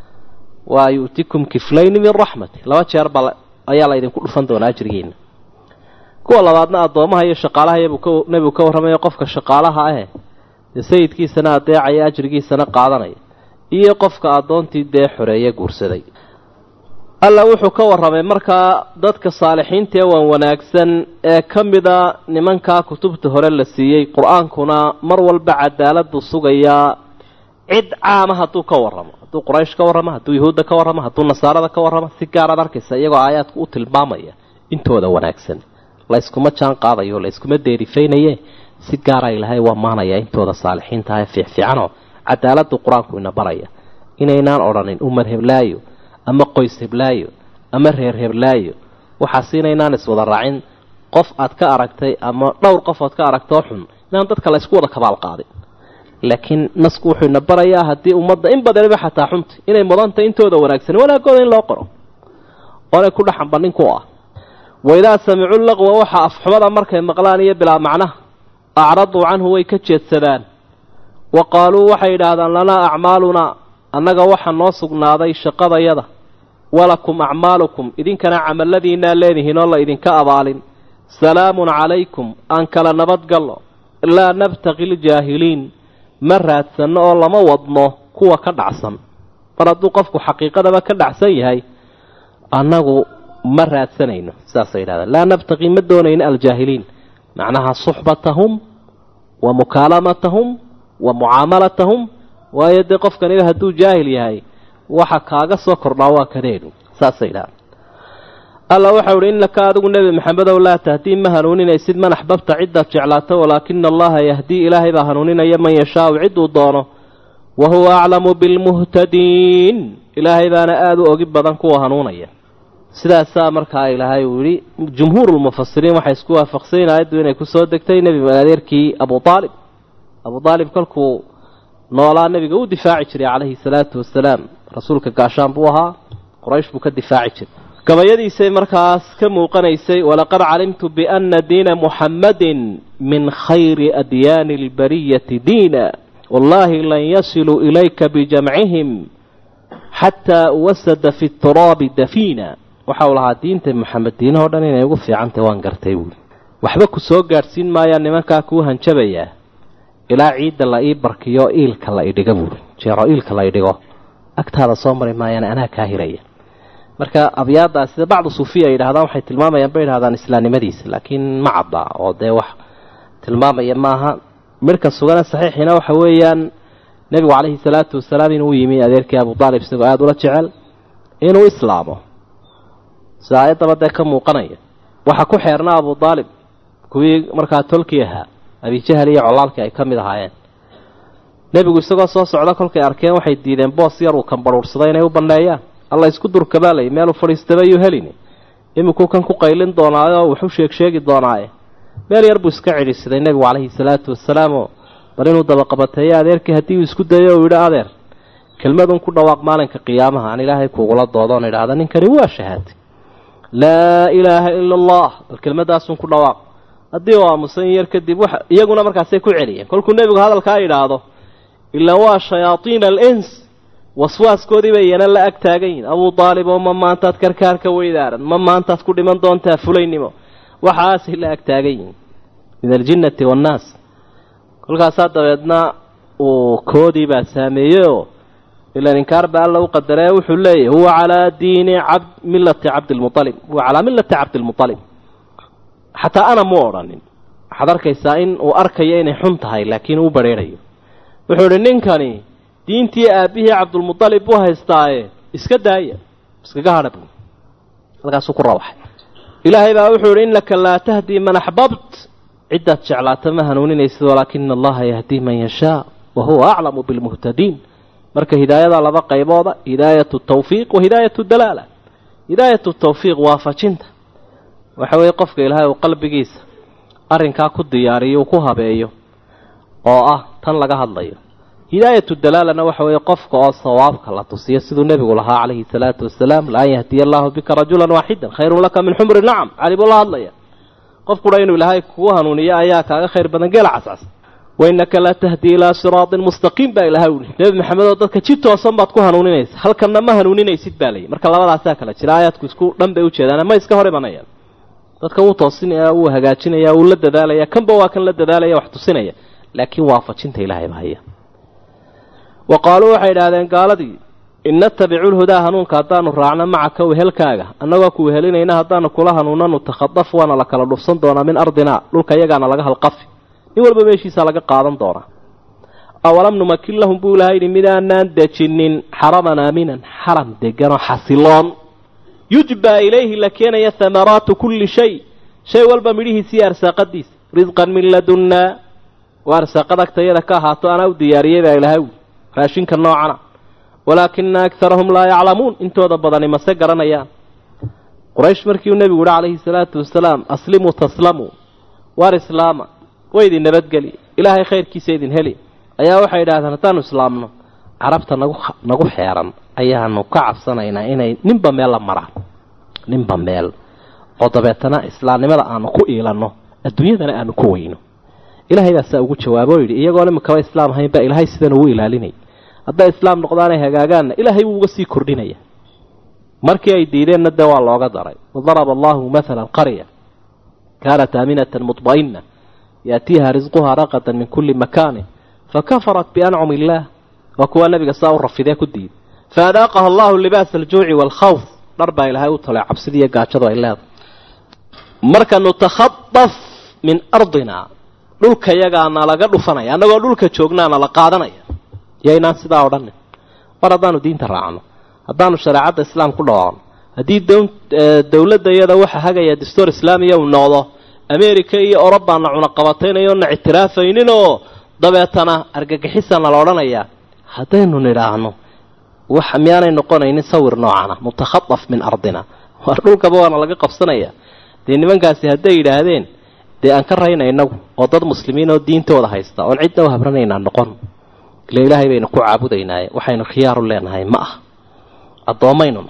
waa yu'tikum kiflayni min raxmatih laba jeer baa ayaa la idinku dhufan doonaa ajrigiina kuwa labaadna addoomaha iyo shaqaalaha iyabuu nebigu ka warramayo qofka shaqaalaha ahe dee sayidkiisana adeecaya ajrigiisana qaadanaya iyo qofka addoontii dee xoreeye guursaday alla wuxuu ka warramay markaa dadka saalixiinta ee waan wanaagsan ee ka mida nimankaa kutubta hore la siiyey qur-aankuna mar walba cadaaladu sugayaa cid caama hadduu ka warramo hadduu quraysh ka warramo hadduu yuhuudda ka warramo hadduu nasaarada ka warramo si gaaraad arkaysa iyagoo aayaadku u tilmaamaya intooda wanaagsan layskuma jaan qaadayo layskuma deerifaynaye si gaara ilaahay waa maanaya intooda saalixiinta ah ee fiicfiicanoo cadaaladu qur-aanku ina baraya inaynaan odhanin umar heblaayo ama qoys heblaayo ama reer heblaayo waxaas inaynaan iswada raacin qof aad ka aragtay ama dhowr qof ood ka aragtoo xun inaan dadka laysku wada kabaal qaadin laakiin nasku wuxuu ina barayaa haddii ummadda in badaniba xataa xunta inay mudantay intooda wanaagsan wanaagooda in loo qoro oonay ku dhaxanba ninku ah waidaa samicuu laqwa waxa afxumada markay maqlaan iyo bilaa macnaha acraduu canhu way ka jeedsadaan wa qaaluu waxay yidhaahdaan lanaa acmaalunaa annaga waxaa noo sugnaaday shaqadayada walakum acmaalukum idinkana camalladiinaa leedihiin oo la idinka abaalin salaamun calaykum aan kala nabadgallo laa nabtaqi ljaahiliin ma raadsanno oo lama wadno kuwa ka dhacsan mar hadduu qofku xaqiiqadaba ka dhacsan yahay annagu ma raadsanayno saasay yidhahdaan laa nabtaqi ma doonayno aljaahiliin macnaha suxbatahum wa mukaalamatahum wa mucaamalatahum waayo dee qofkaniba hadduu jaahil yahay waxa kaaga soo kordhaa waa kadeenu saasay yidhahdaan alla waxau uhi innaka adigu nebi maxamedow laa tahdii ma hanuuninaysid man axbabta ciddaad jeclaato walaakina allaha yahdii ilaahay baa hanuuninaya man yashaau cidduu doono wa huwa aclamu bilmuhtadiin ilaahay baana aada u ogi badan kuwa hanuunaya sidaasaa markaa ilaahay uu yidhi jumhuurulmufasiriin waxay isku waafaqsayin aayaddu inay kusoo degtay nebi adeerkii abu aalib abu aalib kolkuu noolaa nebiga u difaaci jiray calayhi salaatu wasalaam rasuulka gaashaan buu ahaa quraysh buu ka difaaci jiray gabayadiisay markaas ka muuqanaysay walaqad calimtu biana diina muxammadin min khayri adyaani albariyati diina wallaahi lan yasiluu ilayka bijamcihim xataa wasada fi turaabi dafiina waxa uu lahaa diinta maxamed diinahoo dhan inay ugu fiicantahy waan gartay buuli waxba ku soo gaadhsiin maayaa nimankaa kuu hanjabayaa ilaa ciidda la ii barkiyo iilka la idhigo buuli jeero iilka la idhigo agtaada soo mari maayaan anaa kaa hiraya marka abyaadaas sida bacdu suufiya ay yidhahdaan waxay tilmaamayaan bay yidhahdaan islaamnimadiisa laakiin ma cadda oo dee wax tilmaamaya maaha midhka sugana saxiixiina waxa weeyaan nebigu calayhi salaatu wasalaam inuu yimi adeerkii abu aalib isagoo aada ula jecel inuu islaamo sida aayaddaba dee ka muuqanaya waxaa ku xeernaa abu aalib kuwii markaa tolkii ahaa abijahal iyo colaalkii ay ka mid ahaayeen nebigu isagoo soo socda kolkay arkeen waxay diideen boos yar uu kambarhuursaday inay u banneeyaan alla isku durkabaalay meeluu fadhiistaba yuu helini iminkuu kan ku qaylin doonaayo wuxu sheeg sheegi doonaaye meel yar buu iska cidhisaday nebigu calayhi salaatu wasalaamoo bal inuu dabaqabateeyo adeerkii haddii uu isku dayo uu yidhi adeer kelmadun ku dhawaaq maalinka qiyaamaha aan ilaahay kuugula doodoon idhaahda ninkani waa shahaatay laa ilaaha ila allah bal kelmadaasun ku dhawaaq haddii uu aamusan yar kadib wax iyaguna markaasay ku celiyeen kolkuu nebigu hadalkaa yidhaahdo ilaa waa shayaaiina alins waswaaskoodii bay iyana la ag taagan yihin abuu aalib oo ma maantaad karkaarka weydaaran ma maantaad ku dhiman doontaa fulaynimo waxaasay la ag taagan yihin min aljinnati waannaas kolkaasaa dabeedna uu koodii baa saameeyeyoo ilan inkaar baa alla u qadaree wuxuu leeyahy huwa calaa diini ab millati cabdilmualib huwa calaa millati cabdilmualib xataa ana mu odhanin waxaad arkaysaa in uu arkayo inay xun tahay laakiin uu bareerayo wuxuu idhi ninkani diintii aabbihii cabdulmualib buu haystaaye iska daaya iskaga hadha buu halkaasuu ku rawaxay ilaahay baa wuxuu idhi innaka laa tahdii man axbabt ciddaad jeclaata ma hanuuninaysid walaakina allaha yahdii man yashaa wa huwa aclamu bilmuhtadiin marka hidaayada laba qaybooda hidaayatu tawfiiq wa hidaayatu dalaala hidaayatu tawfiiq waafajinta waxa weeye qofka ilaahay uu qalbigiisa arrinkaa ku diyaariyo uu ku habeeyo oo ah tan laga hadlayo hidaayatu dalaalana waxa weeye qofka oo sawaabka la tusiyo siduu nebigu lahaa calayhi salaatu wasalaam laan yahdiya allaahu bika rajulan waaxidan khayrun laka min xumri nacam cali buu la hadlaya qofkuna inuu ilaahay kugu hanuuniyo ayaa kaaga khayr badan geela cascas wainaka la tahdii ilaa siraatin mustaqiim baa ilahay uhi nebi maxamed oo dadka ji toosan baad ku hanuuninaysa halkanna ma hanuuninaysid baa layihi marka labadaasaa kala jira aayaadku isku dhan bay ujeedaan ma iska hor imanayaan dadka wuu toosinaya wuu hagaajinaya wuu la dadaalaya kanba waa kan la dadaalaya wax tusinaya laakiin waafajinta ilahay ba haya wa qaaluu waxay idhaahdeen gaaladii in natabicu lhudaa hanuunka haddaanu raacno macaka wehelkaaga annagoo ku wehelinayna haddaanu kula hanuunna nutakadaf waana la kala dhufsan doonaa min ardinaa dhulka iyagaana laga halqafi nin walba meeshiisa laga qaadan doonaa awalam numakin lahum buu ilahay yidhi midaanaan dejinin xaraman aaminan xaram deganoo xasiloon yujbaa ilayhi la keenaya hamaraatu kulli shay shay walba midhihiisiiyo arsaaqadiisa risqan min ladunnaa waa arsaaqad agtayada ka ahaato anaa u diyaariyey baa ilahay wi raashinka noocana walaakina akarahum laa yaclamuun intooda badani mase garanayaan quraysh markii uu nebigu yihi calayhi salaatu wasalaam aslimuu taslamuu waar islaama way idin nabadgeli ilaahay khayrkiisa idin heli ayaa waxay idhahdeen haddaanu islaamno carabta nagu nagu xeeran ayaanu ka cabsanaynaa inay ninba meel la maraan ninba meel oo dabeetana islaamnimada aanu ku iilanno adduunyadana aanu ku weyno ilaahay baasaa ugu jawaabo o yidhi iyagoon imikaba islaam ahayn baa ilaahay sidan ugu ilaalinaya hadday islaam noqdaanay hagaagaanna ilaahay wuu uga sii kordhinaya markii ay diideenna dee waa looga daray wadaraba allahu mathalan qarya kaanat aaminatan mudma'ina yaatiiha risquhaa raqadan min kulli makaanin fakafarat biancumi illaah waa kuwaa nabiga saa u rafidee ku diiday faadaaqaha allahu libaasa aljuuci waalkhawf dhar baa ilaahay u talay cabsida iyo gaajadu ay leedahay marka nutakhadaf min ardina dhulka yagaana laga dhufanaya annagoo dhulka joognaana la qaadanaya yaynaan sidaa odhanin mar haddaanu diinta raacno haddaanu shareecadda islaam ku dhawaaqno haddii dowladda iyada waxa hagaya dastuur islaamiya uu noqdo america iyo orobaana cunaqabataynayo na ictiraafaynin oo dabeetana argagixisana la odhanayaa haddaynu nidhaahno wax miyaanay noqonaynin sawir noocana mutakhadaf min ardina waar dhulkaba waana laga qabsanaya dee nimankaasi hadday yidhaahdeen dee aan ka rayna inagu oo dad muslimiin oo diintooda haysta oon cidna u habranaynaa noqon ila ilaahay baynu ku caabudaynaaye waxaynu khiyaaru leenahay ma ah addoommaynuna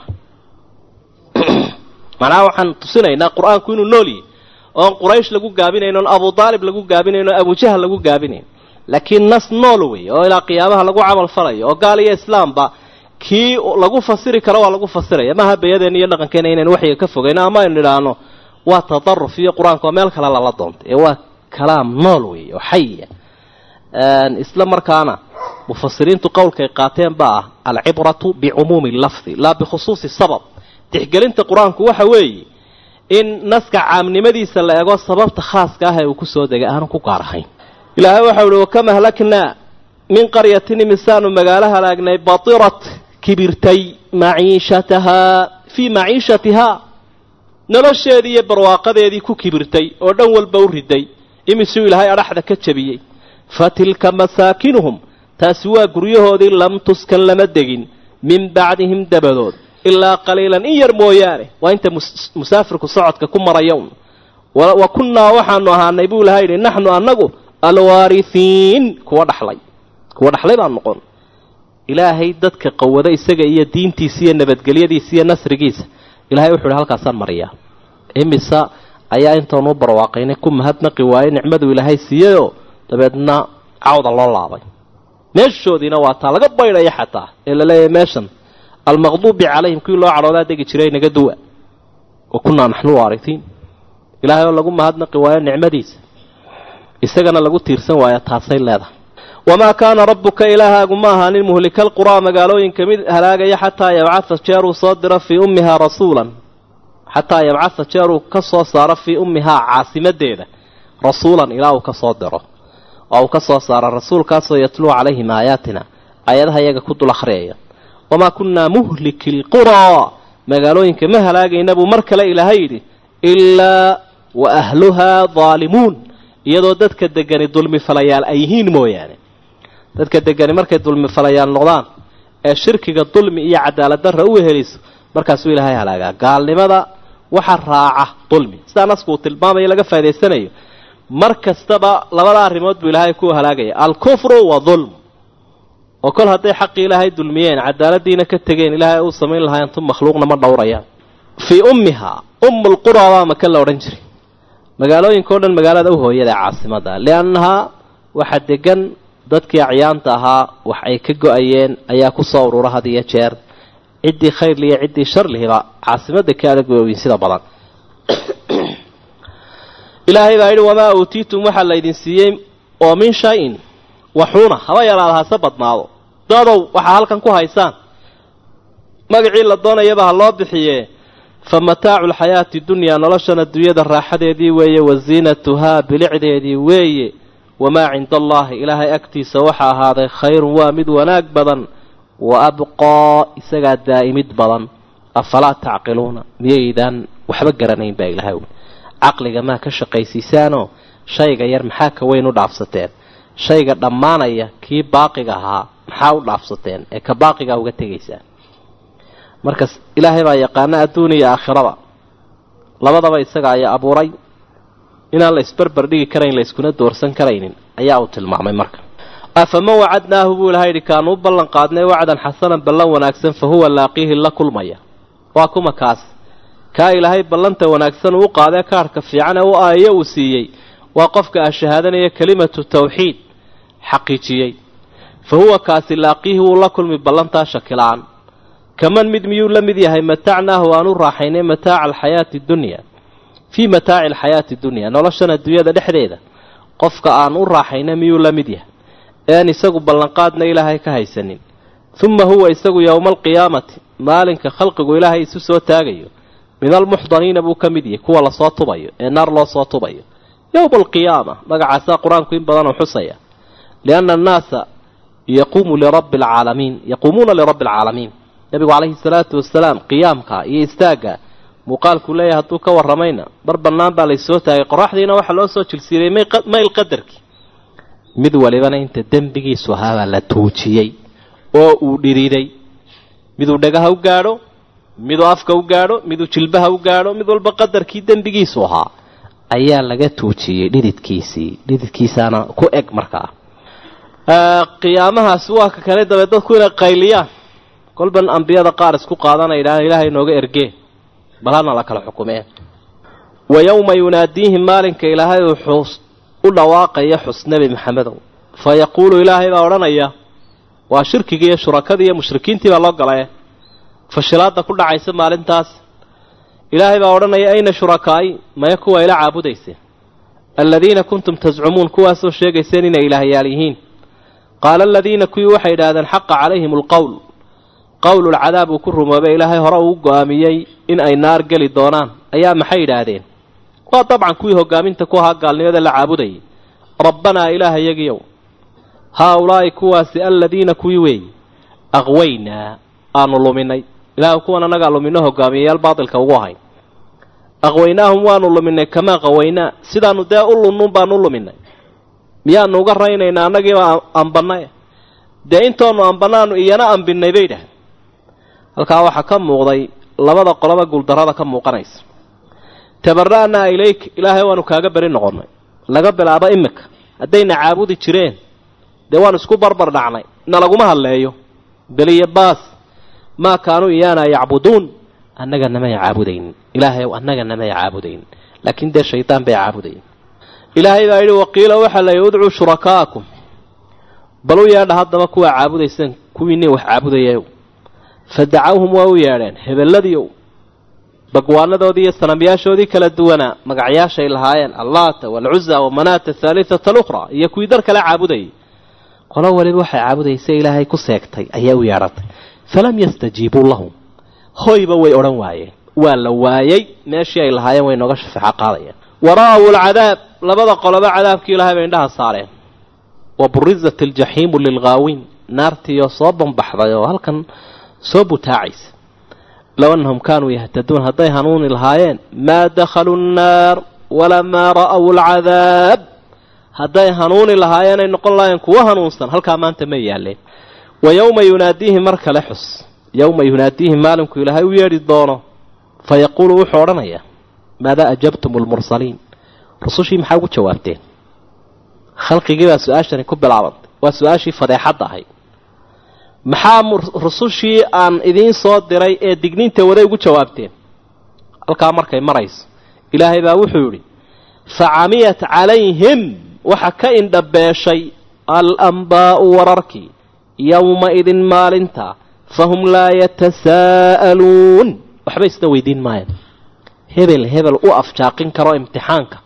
macnaha waxaan tusinaynaa qur-aanku inuu nool yahy oon quraysh lagu gaabinayn oon abu daalib lagu gaabinayn oon abujahal lagu gaabinayn laakiin nas nool wey oo ilaa qiyaamaha lagu camal falayo oo gaal iyo islaamba kii lagu fasiri karo waa lagu fasiraya maaha bayadeenna iyo dhaqankeena inaynu waxyiga ka fogayno ama aynu nidhaahno waa tadaruf iyo qur-aanku waa meel kale lala doontay ee waa kalaam nool wey oo xaya isla markaana mufasiriintu qowlkay qaateen baa ah alcibratu bicumuumi lafdi laa bikhusuusi sabab tixgelinta qur-aanku waxa weeye in naska caamnimadiisa la ego sababta khaaska ah ee uu kusoo degay aanu ku gaar ahayn ilaahay waxau uhi wakama hlaknaa min qaryatin imisaanu magaalo halaagnay batirat kibirtay maciishatahaa fii maciishatihaa nolosheedii iyo barwaaqadeedii ku kibirtay oo dhan walba u riday imisuu ilaahay adhaxda ka jabiyey fa tilka masaakinuhum taasi waa guryahoodii lam tuskan lama degin min bacdihim dabadood ilaa qaliilan in yar mooyaane waa inta musaafirku socodka ku maraya un wa kunnaa waxaanu ahaanay buu ilahay yidhi naxnu annagu alwaarihiin kuwa dhaxlay kuwa dhaxlay baan noqon ilaahay dadka qawada isaga iyo diintiisa iyo nabadgelyadiisa iyo nasrigiisa ilahay wuxu uhi halkaasaan mariyaa imisa ayaa intaanu barwaaqaynay ku mahadnaqi waaye nicmaduu ilaahay siiyeyoo dabeedna cawda loo laabay meeshoodiina waa taa laga baydhaya xataa ee laleeyahay meeshan almaqduubi calayhim kuwii loo cadhoodaa degi jiray naga duwa wa kunnaa naxnu waarihiin ilaahay oo lagu mahadnaqi waayo nicmadiisa isagana lagu tiirsan waayo taasay leedahay wamaa kaana rabbuka ilaahaagu ma ahaanin muhlika alquraa magaalooyinka mid halaagaya xataa yabcatha jeeruu soo diro fii ummihaa rasuulan xataa yabcatha jeeruu ka soo saaro fii ummihaa caasimadeeda rasuulan ilaa uu ka soo diro oo uu ka soo saaro rasuulkaasoo yatluu calayhim aayaatina aayadaha iyaga ku dul akhriyaya wamaa kunnaa muhliki lquraa magaalooyinka ma halaagayna buu mar kale ilaahay yidhi ilaa wa ahluhaa daalimuun iyadoo dadka degani dulmi falayaal ay yihiin mooyaane dadka degani markay dulmi falayaal noqdaan ee shirkiga dulmi iyo cadaalad darra u weheliso markaasuu ilaahay halaagaa gaalnimada waxa raaca dulmi sidaa nasku uu tilmaamayo laga faa'idaysanayo mar kastaba labada arrimood buu ilaahay ku halaagaya alkufru wa dulm oo kol hadday xaqii ilaahay dulmiyeen cadaaladiina ka tegeen ilaahay uu samayn lahaa intu makhluuqna ma dhowrayaan fii ummihaa ummulquraa baa maka la odhan jiray magaalooyinka o dhan magaalada u hooyada ee caasimada liannahaa waxa degan dadkii acyaanta ahaa wax ay ka go-ayeen ayaa kusoo urura had iyo jeer ciddii khayrli iyo ciddii sharlihiba caasimadda ka adag weyn sida badan ilaahay baa yidhi wamaa uutiitum waxaa laydin siiyey oo min shay-in waxuuna haba yaraada hase badnaado dadow waxaa halkan ku haysaan magacii la doonayaba ha loo bixiye fa mataacu lxayaati dunyaa noloshan adduunyada raaxadeedii weeye wa ziinatuhaa bilicdeedii weeye wamaa cinda allaahi ilaahay agtiisa waxaa ahaaday khayrun waa mid wanaag badan wa abqaa isagaa daa'imid badan afalaa tacqiluuna miyaydaan waxba garanayn baa ilahay uli caqliga maa ka shaqaysiisaanoo shayga yar maxaa ka weyn u dhaafsateen shayga dhammaanaya kii baaqiga ahaa maxaa u dhaafsateen ee ka baaqigaa uga tegaysaan markas ilaahay baa yaqaana adduun iyo aakhirada labadaba isaga ayaa abuuray inaan la isbarbar dhigi karayn la iskuna doorsan karaynin ayaa uu tilmaamay marka afaman wacadnaahu buu ilahay yidhi kaanu u ballan qaadnay wacdan xasanan ballan wanaagsan fa huwa laaqiihi la kulmaya waa kuma kaas kaa ilaahay ballanta wanaagsan uu u qaadee kaarhka fiican ee u aayo uu siiyey waa qofka ah shahaadanaya kelimatu tawxiid xaqiijiyey fa huwa kaasi laaqiihi wuu la kulmi ballantaa shakila-aan kaman mid miyuu la mid yahay matacnaahu aan u raaxaynay mataaca alxayaati dunya fii mataaci alxayaati dunya noloshan adduunyada dhexdeeda qofka aan u raaxaynay miyuu la mid yahay ean isagu ballanqaadna ilaahay ka haysanin uma huwa isagu yowma alqiyaamati maalinka khalqigu ilaahay isu soo taagayo min almuxdaniina buu ka mid yahay kuwa lasoo tubayo ee naar loo soo tubayo yowma alqiyaama magacaasaa qur-aanku in badanoo xusaya lianna annaasa yaquumu lirabbi alcaalamiin yaquumuuna lirabbi alcaalamiin nebigu calayhi salaatu wasalaam qiyaamka iyo istaagga muuqaalkuu leeyahay hadduu ka warramayna bar bannaan baa laysoo taagay qoraxdiina waxaa loo soo jilsiiriyey mayl qadarkii mid walibana inta dembigiisu ahaabaa la tuujiyey oo uu dhiriiday miduu dhagaha u gaadho miduu afka u gaadho miduu jilbaha u gaadho mid walba qadarkii dembigiisu ahaa ayaa laga tuujiyey dhididkiisii dhididkiisaana ku eg markaa qiyaamahaasi waa ka kale dabeed dadku inay qayliyaan kolban ambiyada qaar isku qaadanay idhahaan ilaahay nooga ergee bal hana la kala xukumeen wa yowma yunaadiihim maalinka ilaahay uu xus u dhawaaqaya xus nebi maxamedow fa yaquulu ilaahay baa odhanaya waa shirkigii iyo shurakadii iyo mushrikiintii baa loo galaye fashilaada ku dhacaysa maalintaas ilaahay baa odhanaya ayna shurakaa'i maya kuwa ila caabudayseen aladiina kuntum tascumuun kuwaasoo sheegayseen inay ilaahyaal yihiin qaala aladiina kuwii waxay idhaahdeen xaqa calayhim alqowl qowlulcadaab uu ku rumoobay ilaahay hore uu go'aamiyey in ay naar geli doonaan ayaa maxay idhaahdeen waa dabcan kuwii hogaaminta ku ahaa gaalnimada la caabudayay rabbanaa ilaahayagiyow haa ulaa'i kuwaasi aladiina kuwii weeye aqwaynaa aanu luminay ilaah kuwan annagaa lumino hogaamiyayaal baatilka ugu ahayn aqwaynaahum waanu luminay kamaa qawaynaa sidaanu dee u lunnuun baanu u luminay miyaanu uga raynaynaa annagiiba ambannay dee intoonu ambanaanu iyana ambinay bay idhahdeen halkaa waxaa ka muuqday labada qoloba guuldarrada ka muuqanaysa tabara'naa ilayk ilaahay waanu kaaga beri noqonnay laga bilaabo imika haddayna caabudi jireen dee waanu isku barbar dhacnay na laguma hadleeyo beliyo baas maa kaanuu iyaana yacbuduun annaga namay caabudaynin ilaahay annaga namay caabudaynin laakiin dee shaydaan bay caabudayin ilaahay baa yidhi waqiila waxaa la yidhi udcuu shurakaa'akum bal u yeedha haddaba kuwaa caabudayseen kuwiinii wax caabudayayow fa dacawhum waa u yeedheen hebelladiiow bagwaanadoodii iyo sanamyaashoodii kala duwanaa magacyaashay lahaayeen allaata waalcuza wamanaata athaalithata alukhraa iyo kuwii dar kale caabudayay qolo waliba waxay caabudaysa ilaahay ku seegtay ayaa u yeedhatay falam yastajiibuu lahum hoyba way odhan waayeen waa la waayey meeshii ay lahaayeen way nooga shafeeco qaadayeen wara'aw alcadaab labada qoloba cadaabkii ilahay bay indhaha saareen wa burizat aljaxiimu lilghaawiin naartiioo soo bambaxday oo halkan soo butaacaysa low annahum kaanuu yahtaduun hadday hanuuni lahaayeen maa dakhaluu nnaar walamaa ra'aw alcadaab hadday hanuuni lahaayeen ay noqon lahaayeen kuwa hanuunsan halkaa maanta ma yaaleen wa yowma yunaadiihim mar kale xus yowma yunaadiihim maalinku ilaahay u yeedhi doono fa yaquulu wuxuu odhanayaa maadaa ajabtum almursaliin rusushii maxaa ugu jawaabteen khalqigii baa su-aashani ku bilaabantay waa su-aashii fadeexadda ahayd maxaa rusushii aan idiin soo diray ee digniinta waday ugu jawaabteen halkaa markay marayso ilaahay baa wuxuu yidhi fa camiyat calayhim waxa ka indhabeeshay alambaa'u wararkii yowma-idin maalinta fahum laa yatasaa'aluun waxba isna weydiin maayaan hebel hebel u afjaaqin karo imtixaanka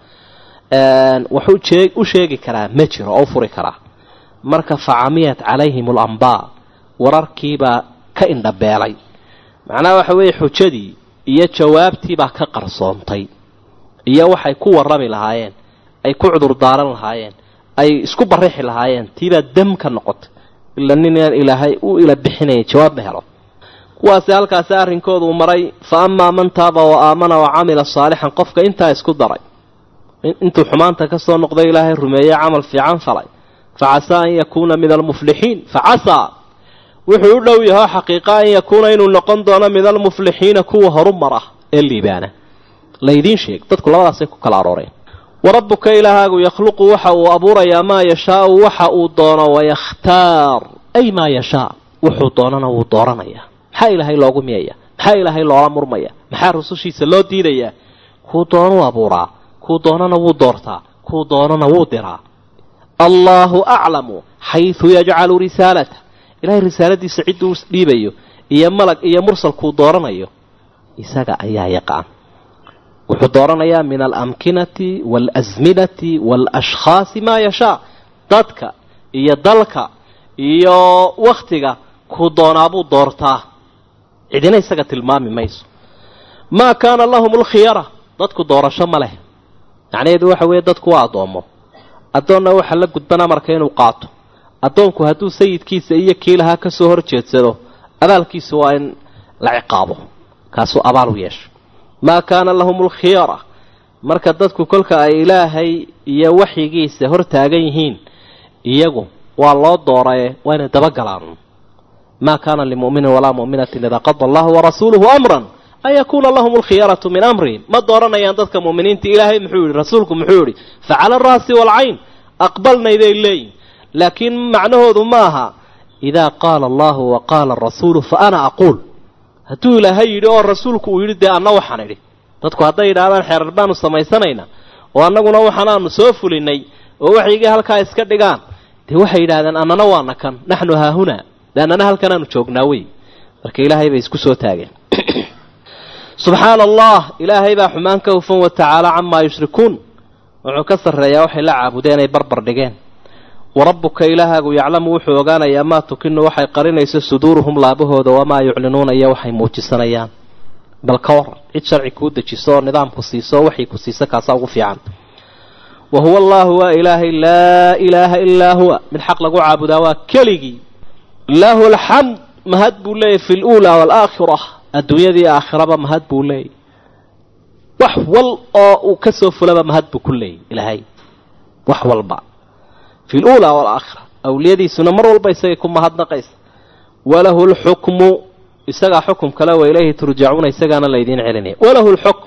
waxuu u sheegi karaa ma jiro oo u furi karaa marka fa camiyat calayhim alambaa wararkiibaa ka indhabeelay macnaha waxa weeye xujadii iyo jawaabtiibaa ka qarsoontay iyo waxay ku warrami lahaayeen ay ku cudur daaran lahaayeen ay isku barixi lahaayeen tiibaa dam ka noqotay ila ninaan ilaahay u ila bixinaya jawaab ma helo kuwaasi halkaasi arrinkoodu uu maray fa amaa man taaba wa aamana wa camila saalixan qofka intaa isku daray intuu xumaanta ka soo noqday ilaahay rumeeye camal fiican falay fa casaa an yakuuna min almuflixiin fa casaa wuxuu u dhow yaho xaqiiqa an yakuuna inuu noqon doono min almuflixiina kuwa horu mara ee liibaana laydiin sheeg dadku labadaasay ku kala arooreen wa rabbuka ilaahaagu yakhluqu waxa uu abuurayaa maa yashaau waxa uu doono wayakhtaar ay maa yashaa wuxuu doonana wuu dooranayaa maxaa ilaahay loogu miyaya maxaa ilaahay loola murmaya maxaa rusushiisa loo diidayaa kuu doonuu abuuraa kuu doonana wuu doortaa kuu doonana wuu diraa allaahu aclamu xaysu yajcalu risaalata ilaahay risaaladiisa cidduu dhiibayo iyo malag iyo mursalkuu dooranayo isaga ayaa yaqaan wuxuu dooranayaa min alamkinati waalasminati waalashkhaasi maa yashaa dadka iyo dalka iyo wakhtiga kuu doonaabuu doortaa cidina isaga tilmaami mayso maa kaana lahum alkhiyara dadku doorasho ma leh macnaheedu waxa weeye dadku waa addoommo addoonna waxa la gudban amarka inuu qaato addoonku hadduu sayidkiisa iyo kii lahaa ka soo hor jeedsado abaalkiisu waa in la ciqaabo kaasuu abaal u yeeshay maa kaana lahum alkhiyara marka dadku kolka ay ilaahay iyo waxyigiisa hor taagan yihiin iyagu waa loo dooraye waa inay dabagalaan maa kaana limu'minin walaa mu'minatin idaa qada allahu warasuuluhu amran an yakuuna lahum alkhiyaratu min amrihim ma dooranayaan dadka mu'miniinta ilaahay muxuu yihi rasuulku muxuu yihi facala araasi waalcayn aqbalnayday leeyihin laakiin macnahoodu ma aha idaa qaala allahu wa qaala arasuulu fa ana aquul hadduu ilaahay yidhi oo rasuulku uu yidhi dee anna waxaan idhi dadku hadday yidhaahdaan xeerar baanu samaysanaynaa oo annaguna waxaanaanu soo fulinay oo waxaygii halkaa iska dhigaan dee waxay yidhahdeen annana waana kan naxnu haahunaa de annana halkanaanu joognaa wey marka ilaahay bay isku soo taageen subxaana allah ilaahay baa xumaan ka hufan wa tacaala camaa yushrikuun wuxuu ka sarreeyaa waxay la caabudeen ay barbar dhigeen wa rabbuka ilaahaagu yaclamu wuxuu ogaanayaa maa tukinu waxay qarinayso suduuruhum laabahooda wamaa yuclinuuna iyo waxay muujisanayaan bal ka waran cid sharci kuu dejiso oo nidaamku siiso oo waxay ku siiso kaasaa ugu fiican wa huwa allaahu waa ilaahay laa ilaaha ilaa huwa mid xaq lagu caabudaa waa keligii lahu alxamd mahad buu leeyahy fi luulaa waalaakhira adduunyadii aakhiraba mahad buu leeyahy wax wal oo uu ka soo fulaba mahad buu ku leeyahy ilaahay wax walba fi luulaa waalaakhira awliyadiisuna mar walba isagay ku mahadnaqaysa walahu lxukmu isagaa xukum kale wa ilayhi turjacuuna isagaana laydiin celinaya walahu lxukm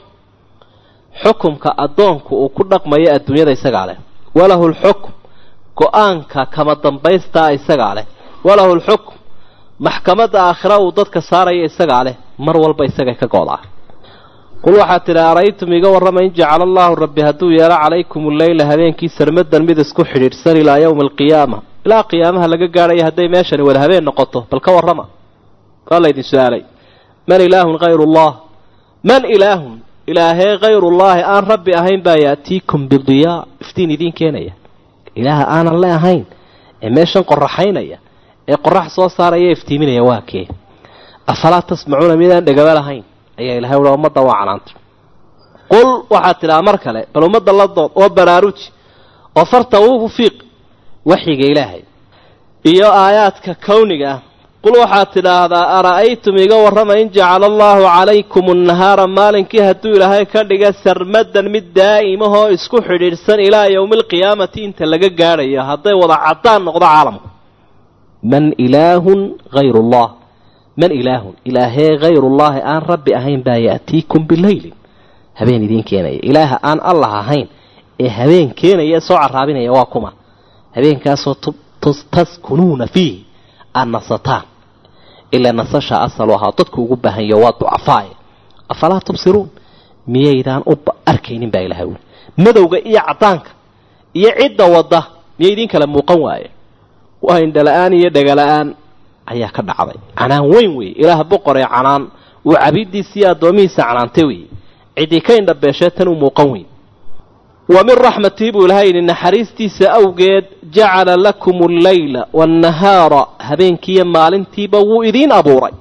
xukumka addoonku uu ku dhaqmayo adduunyada isagaa leh walahu lxukm go-aanka kama dambaystaa isagaa leh walahu lxukm maxkamadda aakhira uu dadka saaraya isagaa leh mar walba isagay ka goodaa qul waxaad tidhi araytum iga warrama in jacala allaahu rabbi hadduu yeelo calaykum alleyla habeenkii sarmadan mid isku xidhiidhsan ilaa yowmi alqiyaama ilaa qiyaamaha laga gaadhayo hadday meeshani wada habeen noqoto bal ka warrama waa laydin su-aalay man ilaahun hayruullah man ilaahun ilaahee hayrullaahi aan rabbi ahayn baa yaatiikum bidiyaa iftiin idiin keenaya ilaaha aanan le ahayn ee meeshan qoraxaynaya ee qorax soo saaraya iftiiminaya waa kee afalaa tasmacuuna midaan dhegaba lahayn ayaa ilahay ui ummadda waa canaantay qul waxaad tidhaha mar kale bal ummadda la dood oo baraaruji oo farta uu fiiq waxyiga ilaahay iyo aayaadka kawniga ah qul waxaad tidhaahdaa ara'aytum iga warrama in jacala allaahu calaykum annahaara maalinkii hadduu ilaahay ka dhiga sarmadan mid daa'imahoo isku xidhiidhsan ilaa yowmi alqiyaamati inta laga gaadhayo hadday wada caddaan noqdo caalamku man ilaahun hayrullah man ilaahun ilaahee hayrullaahi aan rabbi ahayn baa ya'tiikum bileylin habeen idiin keenaya ilaaha aan allah ahayn ee habeen keenaya soo caraabinaya waa kuma habeenkaasoo taskunuuna fiih aad nasataan ilaa nasasha asalu ahaa dadku ugu baahanyo waa ducafaaye afalaa tubsiruun miyaydaan u arkaynin baa ilahay wuli madowga iyo caddaanka iyo cidda wadda miya idiin kala muuqan waaye waa indhala-aan iyo dhegala-aan ayaa ka dhacday canaan weyn weeye ilaah boqoree canaan uu cabiiddiisiiyo addoomihiisa canaantay weeye ciddii ka indhabeeshee tan u muuqan weyn wa min raxmatii buu ilahay yidhi naxariistiisa awgeed jacala lakum alleyla waannahaara habeenkiiyo maalintiiba wuu idiin abuuray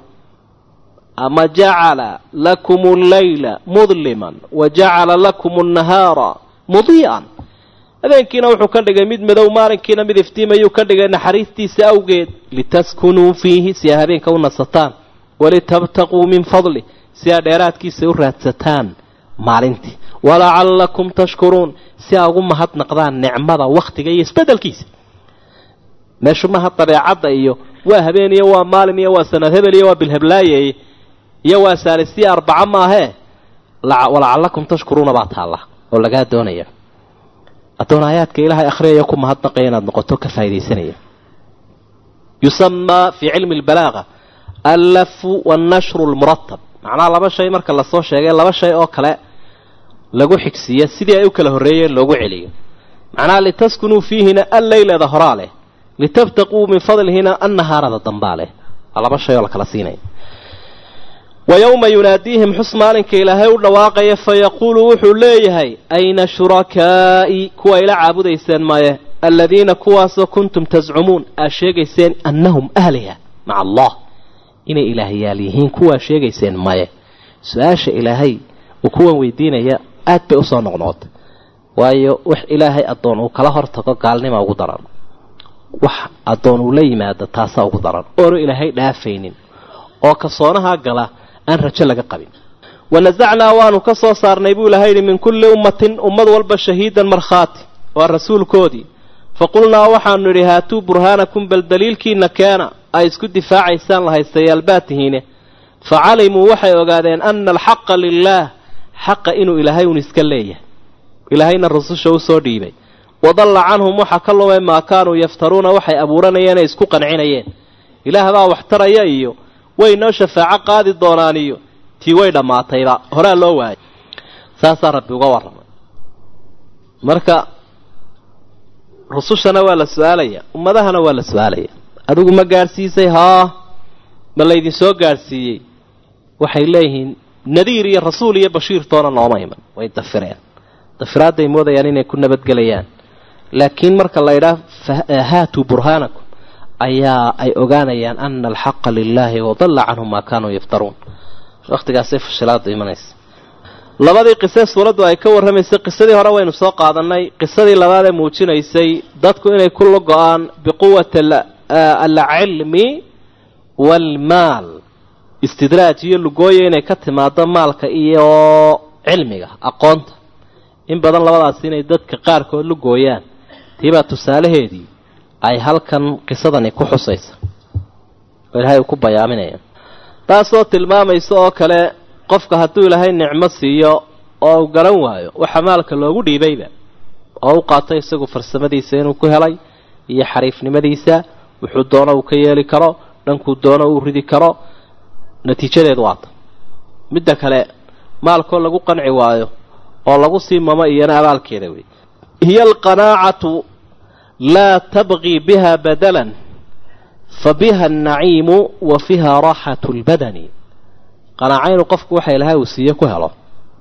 ama jacala lakum alleyla mudliman wa jacala lakum annahaara mudii'an habeenkiina wuxuu ka dhigay mid madow maalinkiina mid iftiimayuu ka dhigay naxariistiisa awgeed litaskunuu fiihi si aa habeenka u nasataan walitabtaquu min fadli si aa dheeraadkiisa u raadsataan maalintii walacallakum tashkuruun si aa ugu mahadnaqdaan nicmada wakhtiga iyo isbeddelkiisa meeshu maha dabeecadda iyo waa habeen iyo waa maalin iyo waa sanad hebel iyo waa bilheblaaye iyo waa saalisiya arbaca maahee walacallakum tashkuruuna baa taalla oo lagaa doonaya addoon aayaadka ilaahay akhriyaya ku mahadnaqaya inaad noqoto ka faa'idaysanaya yusamaa fii cilmi albalaaga allafu wannashru lmuratab macnaha laba shay marka lasoo sheegay laba shay oo kale lagu xigsiiya sidii ay u kala horreeyeen loogu celiyo macnaha litaskunuu fiihina alleyleeda horaa leh litabtaquu min fadlihina annahaarada dambaa leh waa laba shay oo la kala siinaya wa yowma yunaadiihim xus maalinka ilaahay u dhawaaqaya fayaquulu wuxuu leeyahay ayna shurakaa'i kuwa ila caabudayseen maye aladiina kuwaasoo kuntum tascumuun aad sheegayseen annahum ahliha maca allah inay ilaahyaal yihiin kuwaa sheegayseen maye su-aasha ilaahay uu kuwan weydiinaya aad bay usoo noqnoqotay waayo wax ilaahay addoon uu kala hortago gaalnima ugu daran wax addoon uu la yimaado taasaa ugu daran oonu ilaahay dhaafaynin oo kasoonaha gala aan rajo laga qabin wanasacnaa waanu ka soo saarnay buu ilaha yidhi min kulli ummatin ummad walba shahiidan markhaati waa rasuulkoodii faqulnaa waxaanu nidhi haatuu burhaanakum bal daliilkiina keena ay isku difaacaysaan lahaystayaal baa tihiine fa calimuu waxay ogaadeen ana alxaqa lilaah xaqa inuu ilaahay un iska leeyahay ilaahayna rususha u soo dhiibay wadalla canhum waxa ka lumay maa kaanuu yaftaruuna waxay abuuranayeen ay isku qancinayeen ilaah baa wax taraya iyo way noo shafaaco qaadi doonaan iyo tii way dhammaatayba horaa loo waayay saasaa rabbi uga warramay marka rusushana waa la su-aalaya ummadahana waa la su-aalaya adigu ma gaadhsiisay haa ma laydin soo gaadhsiiyey waxay leeyihiin nadiir iyo rasuul iyo bashiir toona nooma iman way dafireen dafiraadday moodayaan inay ku nabadgelayaan laakiin marka la ydhaah haatuu burhaanakum ayaa ay ogaanayaan ana alxaqa lilaahi wadalla canhum maa kaanuu yaftaruun wakhtigaasay fashilaadu imanaysa labadii qise suuraddu ay ka warramaysay qisadii hore waynu soo qaadannay qisadii labaad ee muujinaysay dadku inay ku la go-aan biquwati alcilmi waalmaal istidraaj iyo lugooya inay ka timaado maalka iyo cilmiga aqoonta in badan labadaas inay dadka qaarkood lugooyaan tiibaa tusaalaheedii ay halkan qisadani ku xusaysa oo ilaahay uu ku bayaaminaya taasoo tilmaamaysa oo kale qofka hadduu ilaahay nicmo siiyo oo uu garan waayo waxa maalka loogu dhiibayba oo u qaatay isagu farsamadiisa inuu ku helay iyo xariifnimadiisa wuxuu doono uu ka yeeli karo dhankuu doono uu ridi karo natiijadeedu waata midda kale maalkoo lagu qanci waayo oo lagu sii mamo iyana abaalkeeda wey hiya alqanaacatu laa tabqii biha badalan fa biha annaciimu wa fiiha raaxatu lbadani qanaaca inuu qofku waxa ilahay uu siiyo ku helo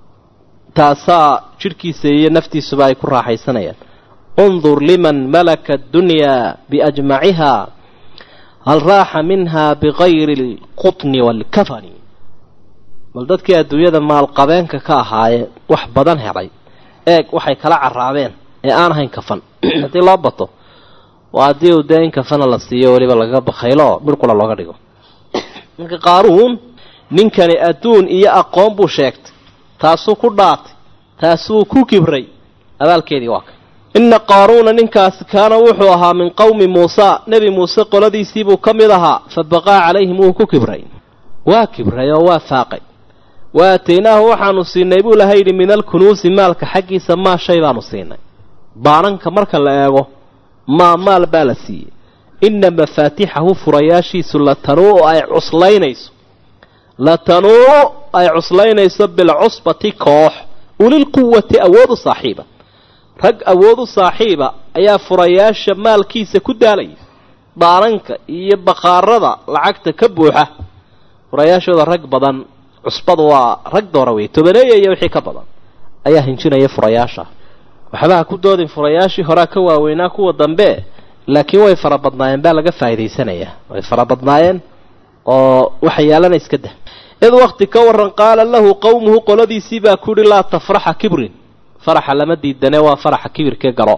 taasaa jidhkiisa iyo naftiisuba ay ku raaxaysanayaan undur liman malaka addunyaa biajmaciha hal raaxa minha bigayri alqutni waalkafani bal dadkii adduunyada maalqabeenka ka ahaayee wax badan helay eeg waxay kala caraabeen ee aan ahayn kafan haddii loo bato waa haddii uu dee in kafana la siiyo weliba lagaga bakaylo midhqura looga dhigo marka qaaruun ninkani adduun iyo aqoon buu sheegtay taasuu ku dhaatay taasuu ku kibray abaalkeedii waa ka inna qaaruuna ninkaasi kaana wuxuu ahaa min qowmi muusa nebi muuse qoladiisiibuu ka mid ahaa fa baqaa calayhim wuu ku kibray waa kibray oo waa faaqay wa aataynaahu waxaanu siinay buu laha yidhi min alkunuusi maalka xaggiisa maa shay baanu siinay baananka marka la eego maa maal baa la siiyey inna mafaatixahu furayaashiisu latanuu ay cuslaynayso latanuu ay cuslaynayso bilcusbati koox ulilquwati awoodu saaxiiba rag awoodu saaxiiba ayaa furayaasha maalkiisa ku daalaya baananka iyo bakhaarada lacagta ka buuxa furayaashooda rag badan cusbadu waa rag doora wey tobaneeya iyo wixii ka badan ayaa hinjinaya furayaasha waxbaha ku doodin furayaashii horaa ka waaweynaa kuwa dambe laakiin way fara badnaayeen baa laga faa'idaysanayaa way fara badnaayeen oo waxa yaalana iska dah id wakti ka waran qaala lahu qowmuhu qoladiisii baa ku yihi laa tafraxa kibrin faraxa lama diidane waa faraxa kibirkee garo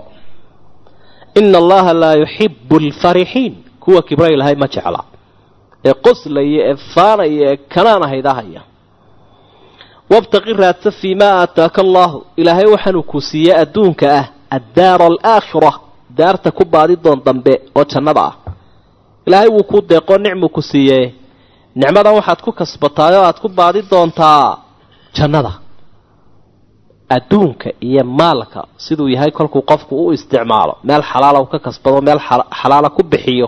ina allaha laa yuxibu alfarixiin kuwa kibra ilahay ma jecla ee qoslaya ee faanaya ee kanaan ahaydahaya wabtaqi raadsa fii maa aataaka allahu ilaahay waxaanuu ku siiyey adduunka ah addaara alaakhira daarta ku baadi doon dambe oo jannada ah ilaahay wuu kuu deeqoo nicmuu ku siiyee nicmadan waxaad ku kasbataay oo aad ku baadi doontaa jannada adduunka iyo maalka siduu yahay kolkuu qofku u isticmaalo meel xalaala uu ka kasbado meel xalaala ku bixiyo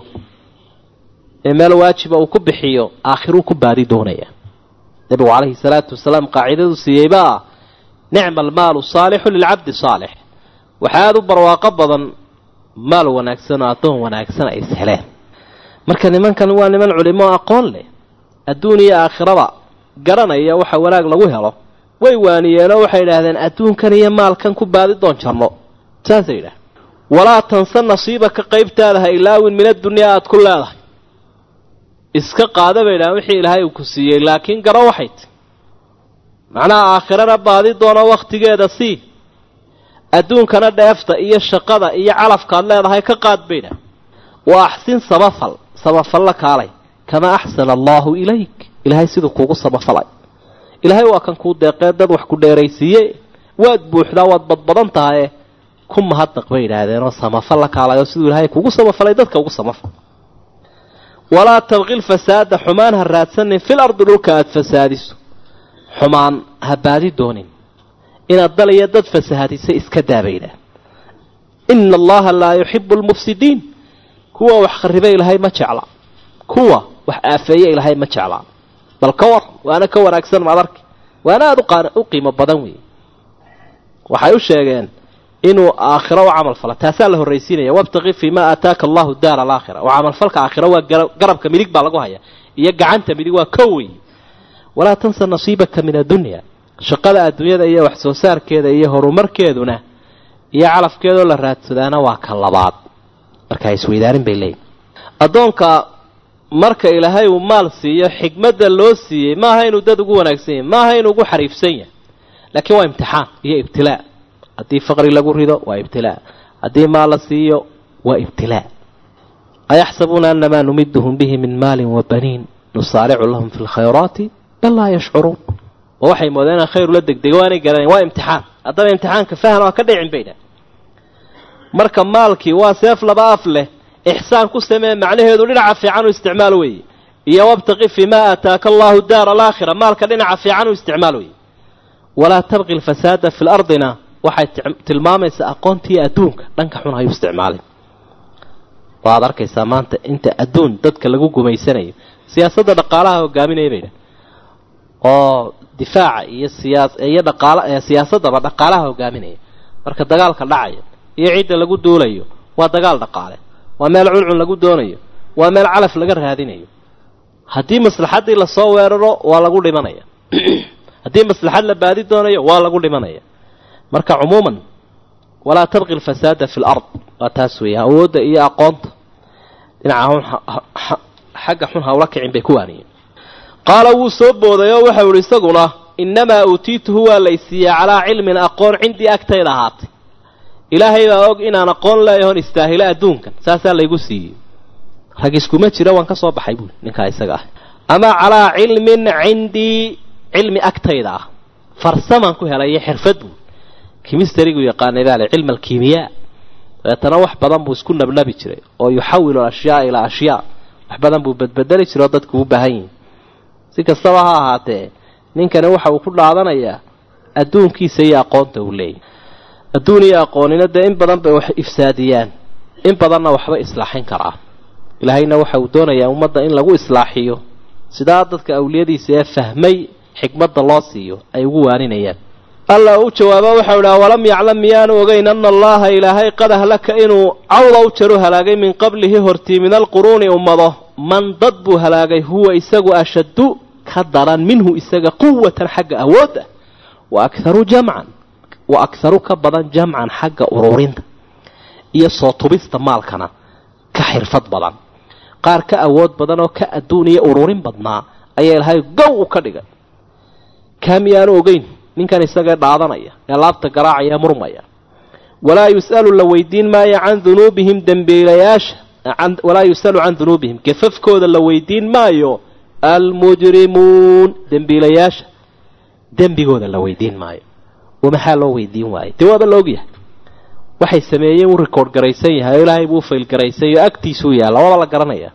ee meel waajiba uu ku bixiyo aakhiruu ku baadi doonaya nabigu calayhi salaatu wasalaam qaacidadu siiyeybaa nicma almaalu saalixu lilcabdi saalix waxaa aada u barwaaqo badan maal wanaagsan oo addoon wanaagsan ay isheleen marka nimankan waa niman culimo aqoon leh adduun iyo aakhiraba garanaya waxa wanaag lagu helo way waaniyeenoo waxay idhaahdeen adduunkan iyo maalkan ku baadi doon jarno saasay yidhaah walaa tansa nasiibaka qaybtaada ha ilaawin min addunyaa aada ku leedahay iska qaada bay idhahdeen wixii ilaahay uu ku siiyey laakiin garo waxay ti macnaha aakhirana baadi doono wakhtigeeda sii adduunkana dheefta iyo shaqada iyo calafkaad leedahay ka qaad baydha wa axsin sabafal sabafalla kaalay kamaa axsana allaahu ilayk ilaahay siduu kuugu samafalay ilaahay waa kan kuu deeqee dad wax ku dheeraysiiye waad buuxdaa waad badbadan tahaye ku mahadnaq bay yidhaahdeenoo samafal la kaalayo siduu ilaahay kugu samafalay dadka ugu samafal walaa tabqi lfasaada xumaan ha raadsanin fil ardi dhulka aada fasaadiso xumaan ha baadi doonin inaad dal iyo dad fasahaadisa iska daabaydha ina allaha laa yuxibu lmufsidiin kuwa wax khariba ilaahay ma jecla kuwa wax aafeeye ilaahay ma jeclaa bal ka war waana ka wanaagsan madarki waana aada u qiimo badan weeye waxay u sheegeen inuu aakhiro u camal fala taasaa la horraysiinaya wabtaqi fii ma aataaka allahu daara alaakhira oo camalfalka aakhiro waa garabka midig baa lagu haya iyo gacanta midig waa ko wey walaa tansa nasiibaka min addunya shaqada adduunyada iyo wax soo saarkeeda iyo horumarkeeduna iyo calafkeedoo la raadsadaana waa ka labaad markaa isweydaarin bay leeyihin addoonka marka ilaahay uu maal siiyo xikmadda loo siiyey maaha inuu dad ugu wanaagsan yahay maaha inuu ugu xariifsan yahay laakiin waa imtixaan iyo ibtilaa haddii faqri lagu rido waa ibtilaa haddii maal la siiyo waa ibtilaa ayaxsabuuna anamaa numiduhum bihi min maalin wa baniin nusaaricu lahum fi lkhayraati bal laa yashcuruun oo waxay moodeen inaan khayr ula degdego waanay garanayn waa imtixaan haddaba imtixaanka fahan waa ka dhicin bay dhah marka maalkii waa seef laba af leh ixsaan ku samee macnaheedu dhinaca fiican u isticmaal weeye iyo wabtaqi fii ma aataaka allahu daara alaakhira maalka dhinaca fiican u isticmaal weeye walaa tabqi lfasaada fi lardina waxay tilmaamaysaa aqoontii adduunka dhanka xun hayu isticmaalin waad arkaysaa maanta inta adduun dadka lagu gumaysanayo siyaasadda dhaqaalaha hogaaminaya bay dhah oo difaaca iyo siyaa iyo dhaqaala siyaasaddaba dhaqaalaha hogaaminaya marka dagaalka dhacaya iyo cidda lagu duulayo waa dagaal dhaqaale waa meel cuncun lagu doonayo waa meel calaf laga raadinayo haddii maslaxaddii lasoo weeraro waa lagu dhimanaya haddii maslaxad la baadi doonayo waa lagu dhimanaya marka cumuuman walaa tabqi alfasaada fi lard waa taas weeye awoodda iyo aqoonta dhinaca xagga xun hawla kicin bay ku waaniyeen qaala wuu soo booday oo waxau ihi isaguna innamaa uutiituhu waa laysiiyey calaa cilmin aqoon cindii agtayda ahaatay ilaahay baa og inaan aqoon leeyahoon istaahilo adduunkan saasaa laygu siiyey rag iskuma jira waan ka soo baxay buuli ninkaa isaga ah ama calaa cilmin cindii cilmi agtayda ah farsamaan ku helayo xirfad buuli kimistarigu yaqaanay baa le cilma alkiimiyaa dabeetana wax badan buu isku nabnabi jiray oo yuxawilu ashyaa ilaa ashyaa wax badan buu bedbedeli jiray oo dadku u baahan yihin si kastaba ha ahaatee ninkani waxa uu ku dhaadanayaa adduunkiisa iyo aqoonta uu leeyahy adduun iyo aqoonina dee in badan bay wax ifsaadiyaan in badanna waxba islaaxin karaa ilaahayna waxa uu doonayaa ummadda in lagu islaaxiyo sidaa dadka awliyadiisa ee fahmay xikmadda loo siiyo ay ugu waaninayaan alla u jawaaba waxau idhi awalam yaclam miyaanu ogeyn ana allaha ilaahay qad ahlaka inuu cawda u jaru halaagay min qablihi hortii min alquruuni ummado man dad buu halaagay huwa isagu ashaddu ka daran minhu isaga quwatan xagga awoodda wa akharu jamcan wa akharu ka badan jamcan xagga ururinta iyo soo tubista maalkana ka xirfad badan qaar ka awood badan oo ka adduun iyo ururin badnaa ayaa ilaahay gow u ka dhigay kaa miyaanu ogeyn ninkan isagee dhaadanaya ee laabta garaacaya murmaya walaa yus'alu la weydiin maayo can dunuubihim dembiilayaasha walaa yus'alu can dunuubihim gafafkooda la weydiin maayo almujrimuun dembiilayaasha dembigooda la weydiin maayo oo maxaa loo weydiin waayo dee waaba la ogyahay waxay sameeyeen uu record garaysan yahay oo ilaahay buu fail garaysan yaho agtiisuu yaalla waaba la garanaya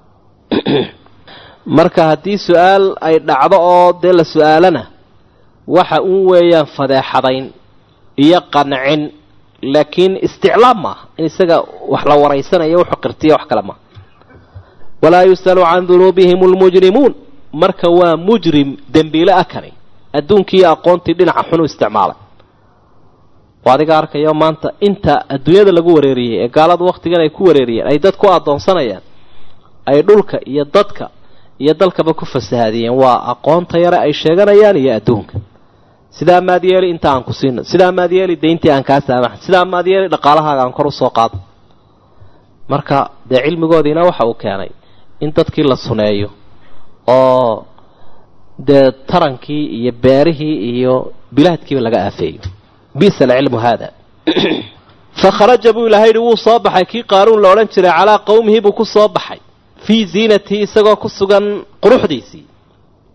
marka haddii su-aal ay dhacdo oo dee la su-aalana waxa uun weeyaan fadeexadayn iyo qancin laakiin isticlaam maaha in isaga wax la waraysanayo wuxuu qirtiya wax kale maaha walaa yus'alu can dunuubihim almujrimuun marka waa mujrim dembiile ah kani adduunkiiyo aqoontii dhinaca xun u isticmaalay oo adiga arkayo maanta inta adduunyada lagu wareeriyey ee gaaladu wakhtigan ay ku wareeriyeen ay dad ku addoonsanayaan ay dhulka iyo dadka iyo dalkaba ku fasahaadiyeen waa aqoonta yare ay sheeganayaan iyo adduunka sidaa maad yeeli inta aan ku siino sidaa maad yeeli dayntii aan kaa saamaxan sidaa maad yeeli dhaqaalahaaga aan kor usoo qaado marka dee cilmigoodiina waxa uu keenay in dadkii la suneeyo oo dee tarankii iyo beerihii iyo bilaadkiiba laga aafeeyo bisa alcilmu haada fa kharaja buu ilahay yihi wuu soo baxay kii qaaruun la odhan jiray calaa qowmihi buu ku soo baxay fii ziinatihi isagoo ku sugan quruxdiisii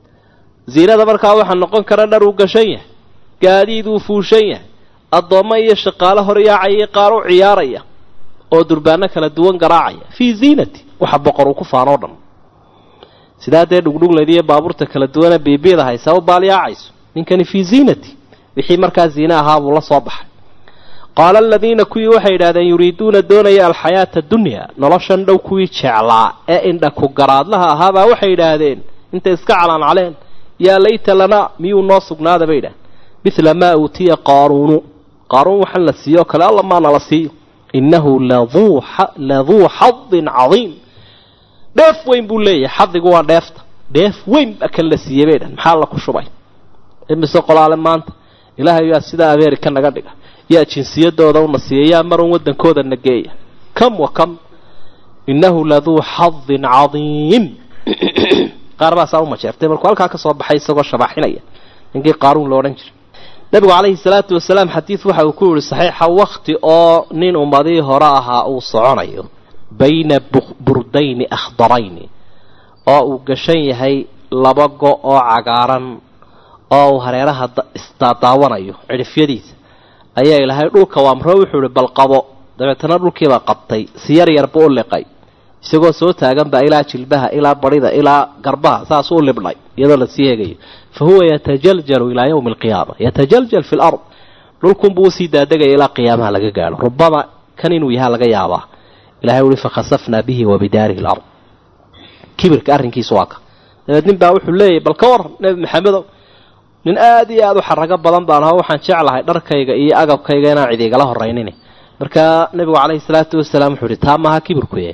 ziinada markaa waxaa noqon kara dhar uu gashan yahay gaadiid uu fuushan yahay addoommo iyo shaqaalo horyaacaya qaar u ciyaaraya oo durbaano kala duwan garaacaya fii ziinati waxa boqor uu ku faanoo dhan sidaa dee dhugdhugleed iyo baabuurta kala duwana biibiyada haysaa u baalyaacayso ninkani fii ziinati wixii markaa ziine ahaa buu la soo baxay qaala aladiina kuwii waxay yidhahdeen yuriiduuna doonaya alxayaata dunya noloshan dhow kuwii jeclaa ee indha ku garaadlaha ahaabaa waxay yidhaahdeen intay iska calaancaleen yaa layta lanaa miyuu noo sugnaada bay yidhahdeen mithla maa uutiya qaaruunu qaaruun waxaan la siiyo o kale alla maana la siiyo innahu laduu xadin cadiim dheef weyn buu leeyahay xadigu waa dheefta dheef weyn baa kan la siiyey bay dhahen maxaa la ku shubay imise qolaale maanta ilaahay yaa sidaa ameerika naga dhiga yaa jinsiyadooda una siiya yaa marun waddankooda na geeya kam wa kam innahu laduu xadin cadiim qaar baasaa u majeertay markuu halkaa ka soo baxay isagoo shabaaxinaya ninkii qaaruun lo odhan jiray nabigu calayhi salaatu wasalaam xadiid waxa uu ku yihi saxiixa wakti oo nin ummadii hore ahaa uu soconayo bayna burdayni akhdarayni oo uu gashan yahay laba go oo cagaaran oo uu hareeraha isdaadaawanayo cidhifyadiisa ayaa ilaahay dhulka waamro wuxuu ihi balqabo dabeetana dhulkiibaa qabtay si yar yarba u liqay isagoo soo taagan baa ilaa jilbaha ilaa barida ilaa garbaha saas u libdhay iyadoo lasii hegayo fa huwa yatajaljalu ilaa yawmi alqiyaama yatajaljal fi lard dhulkunbuu usii daadegaya ilaa qiyaamaha laga gaadho rubama kan inuu yahaa laga yaabaa ilahay uhi fakhasafnaa bihi wa bidaarihi lard kibirka arrinkiisu waa ka dabeed nin baa wuxuu leeyahy bal ka waran nebi maxamedow nin aada iyo aada u xarago badan baan aho waxaan jeclahay dharkayga iyo agabkayga inaan cid igala horaynin markaa nebigu calayhi salaatu wasalaam wuxuu ihi taa maaha kibirkuye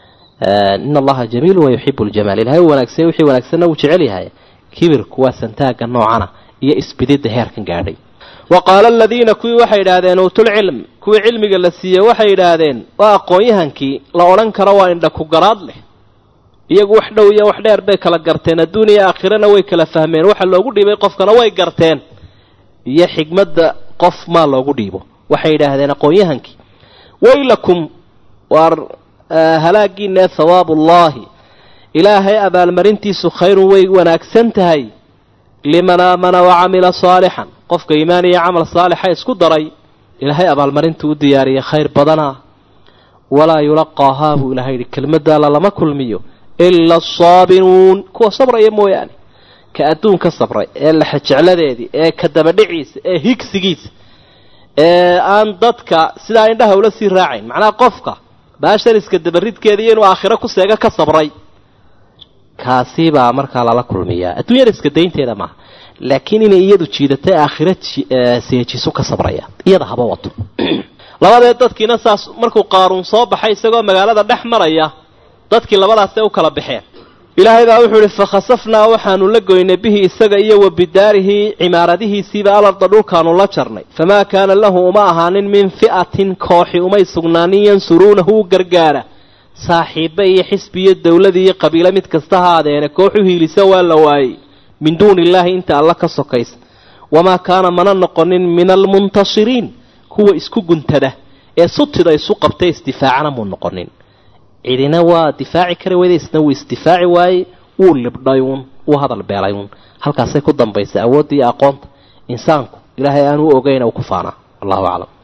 in allaha jamiilu wa yuxibu ljamaal ilahay u wanaagsan wixii wanaagsanna wuu jecel yahay kibirku waa santaaga noocana iyo isbididda heerkan gaadhay wa qaala aladiina kuwii waxay yidhaahdeen uutulcilm kuwii cilmiga la siiyey waxay yidhaahdeen waa aqoon-yahankii la odhan karo waa indha ku garaad leh iyagu wax dhow iyo wax dheer bay kala garteen adduun iyo aakhirana way kala fahmeen waxa loogu dhiibay qofkana way garteen iyo xigmadda qof maa loogu dhiibo waxay yidhaahdeen aqoon-yahankii waylakum waar halaagiina ee hawaabu ullaahi ilaahay abaalmarintiisu khayrun way wanaagsan tahay liman aamana wa camila saalixan qofka iimaan iyo camal saalixa isku daray ilaahay abaalmarintu u diyaariyay khayr badana walaa yulaqaahaa buu ilahay yidhi kelmadda alla lama kulmiyo ila asaabiruun kuwa sabraya mooyaane ka adduunka sabray ee laxajecladeedii ee ka dabadhiciisa ee higsigiisa ee aan dadka sidaa indhaha ula sii raacayn macnaha qofka baashan iska dabaridkeeda iyo inuu aakhiro ku seego ka sabray kaasi baa markaa lala kulmiyaa adduunyada iska daynteeda maaha laakiin inay iyadu jiidatay aakhiro seejisu ka sabraya iyada haba wato labadeed dadkiina saas markuu qaaruun soo baxay isagoo magaalada dhex maraya dadkii labadaasay u kala baxeen ilaahay baa wuxuu ihi fakhasafnaa waxaanu la goynay bihi isaga iyo wa bidaarihi cimaaradihiisiiba alarda dhulkaanu la jarnay famaa kaana lahu uma ahaanin min fi'atin kooxi umay sugnaanin yansuruunahu u gargaara saaxiibe iyo xisbi iyo dowladii iyo qabiilo mid kasta ha adeene kooxu hiilisa waa la waayey min duuni illaahi inta alla ka sokaysa wamaa kaana mana noqonin min almuntasiriin kuwa isku guntada ee sutida isu qabtay isdifaacana muu noqonin cidina waa difaaci kari weyda isna wuu isdifaaci waayey wuu libdhayuun wuu hadal beelayuun halkaasay ku dambaysa awoodda iyo aqoonta insaanku ilaahay aan u ogeyn u ku faanaa wallahu aclam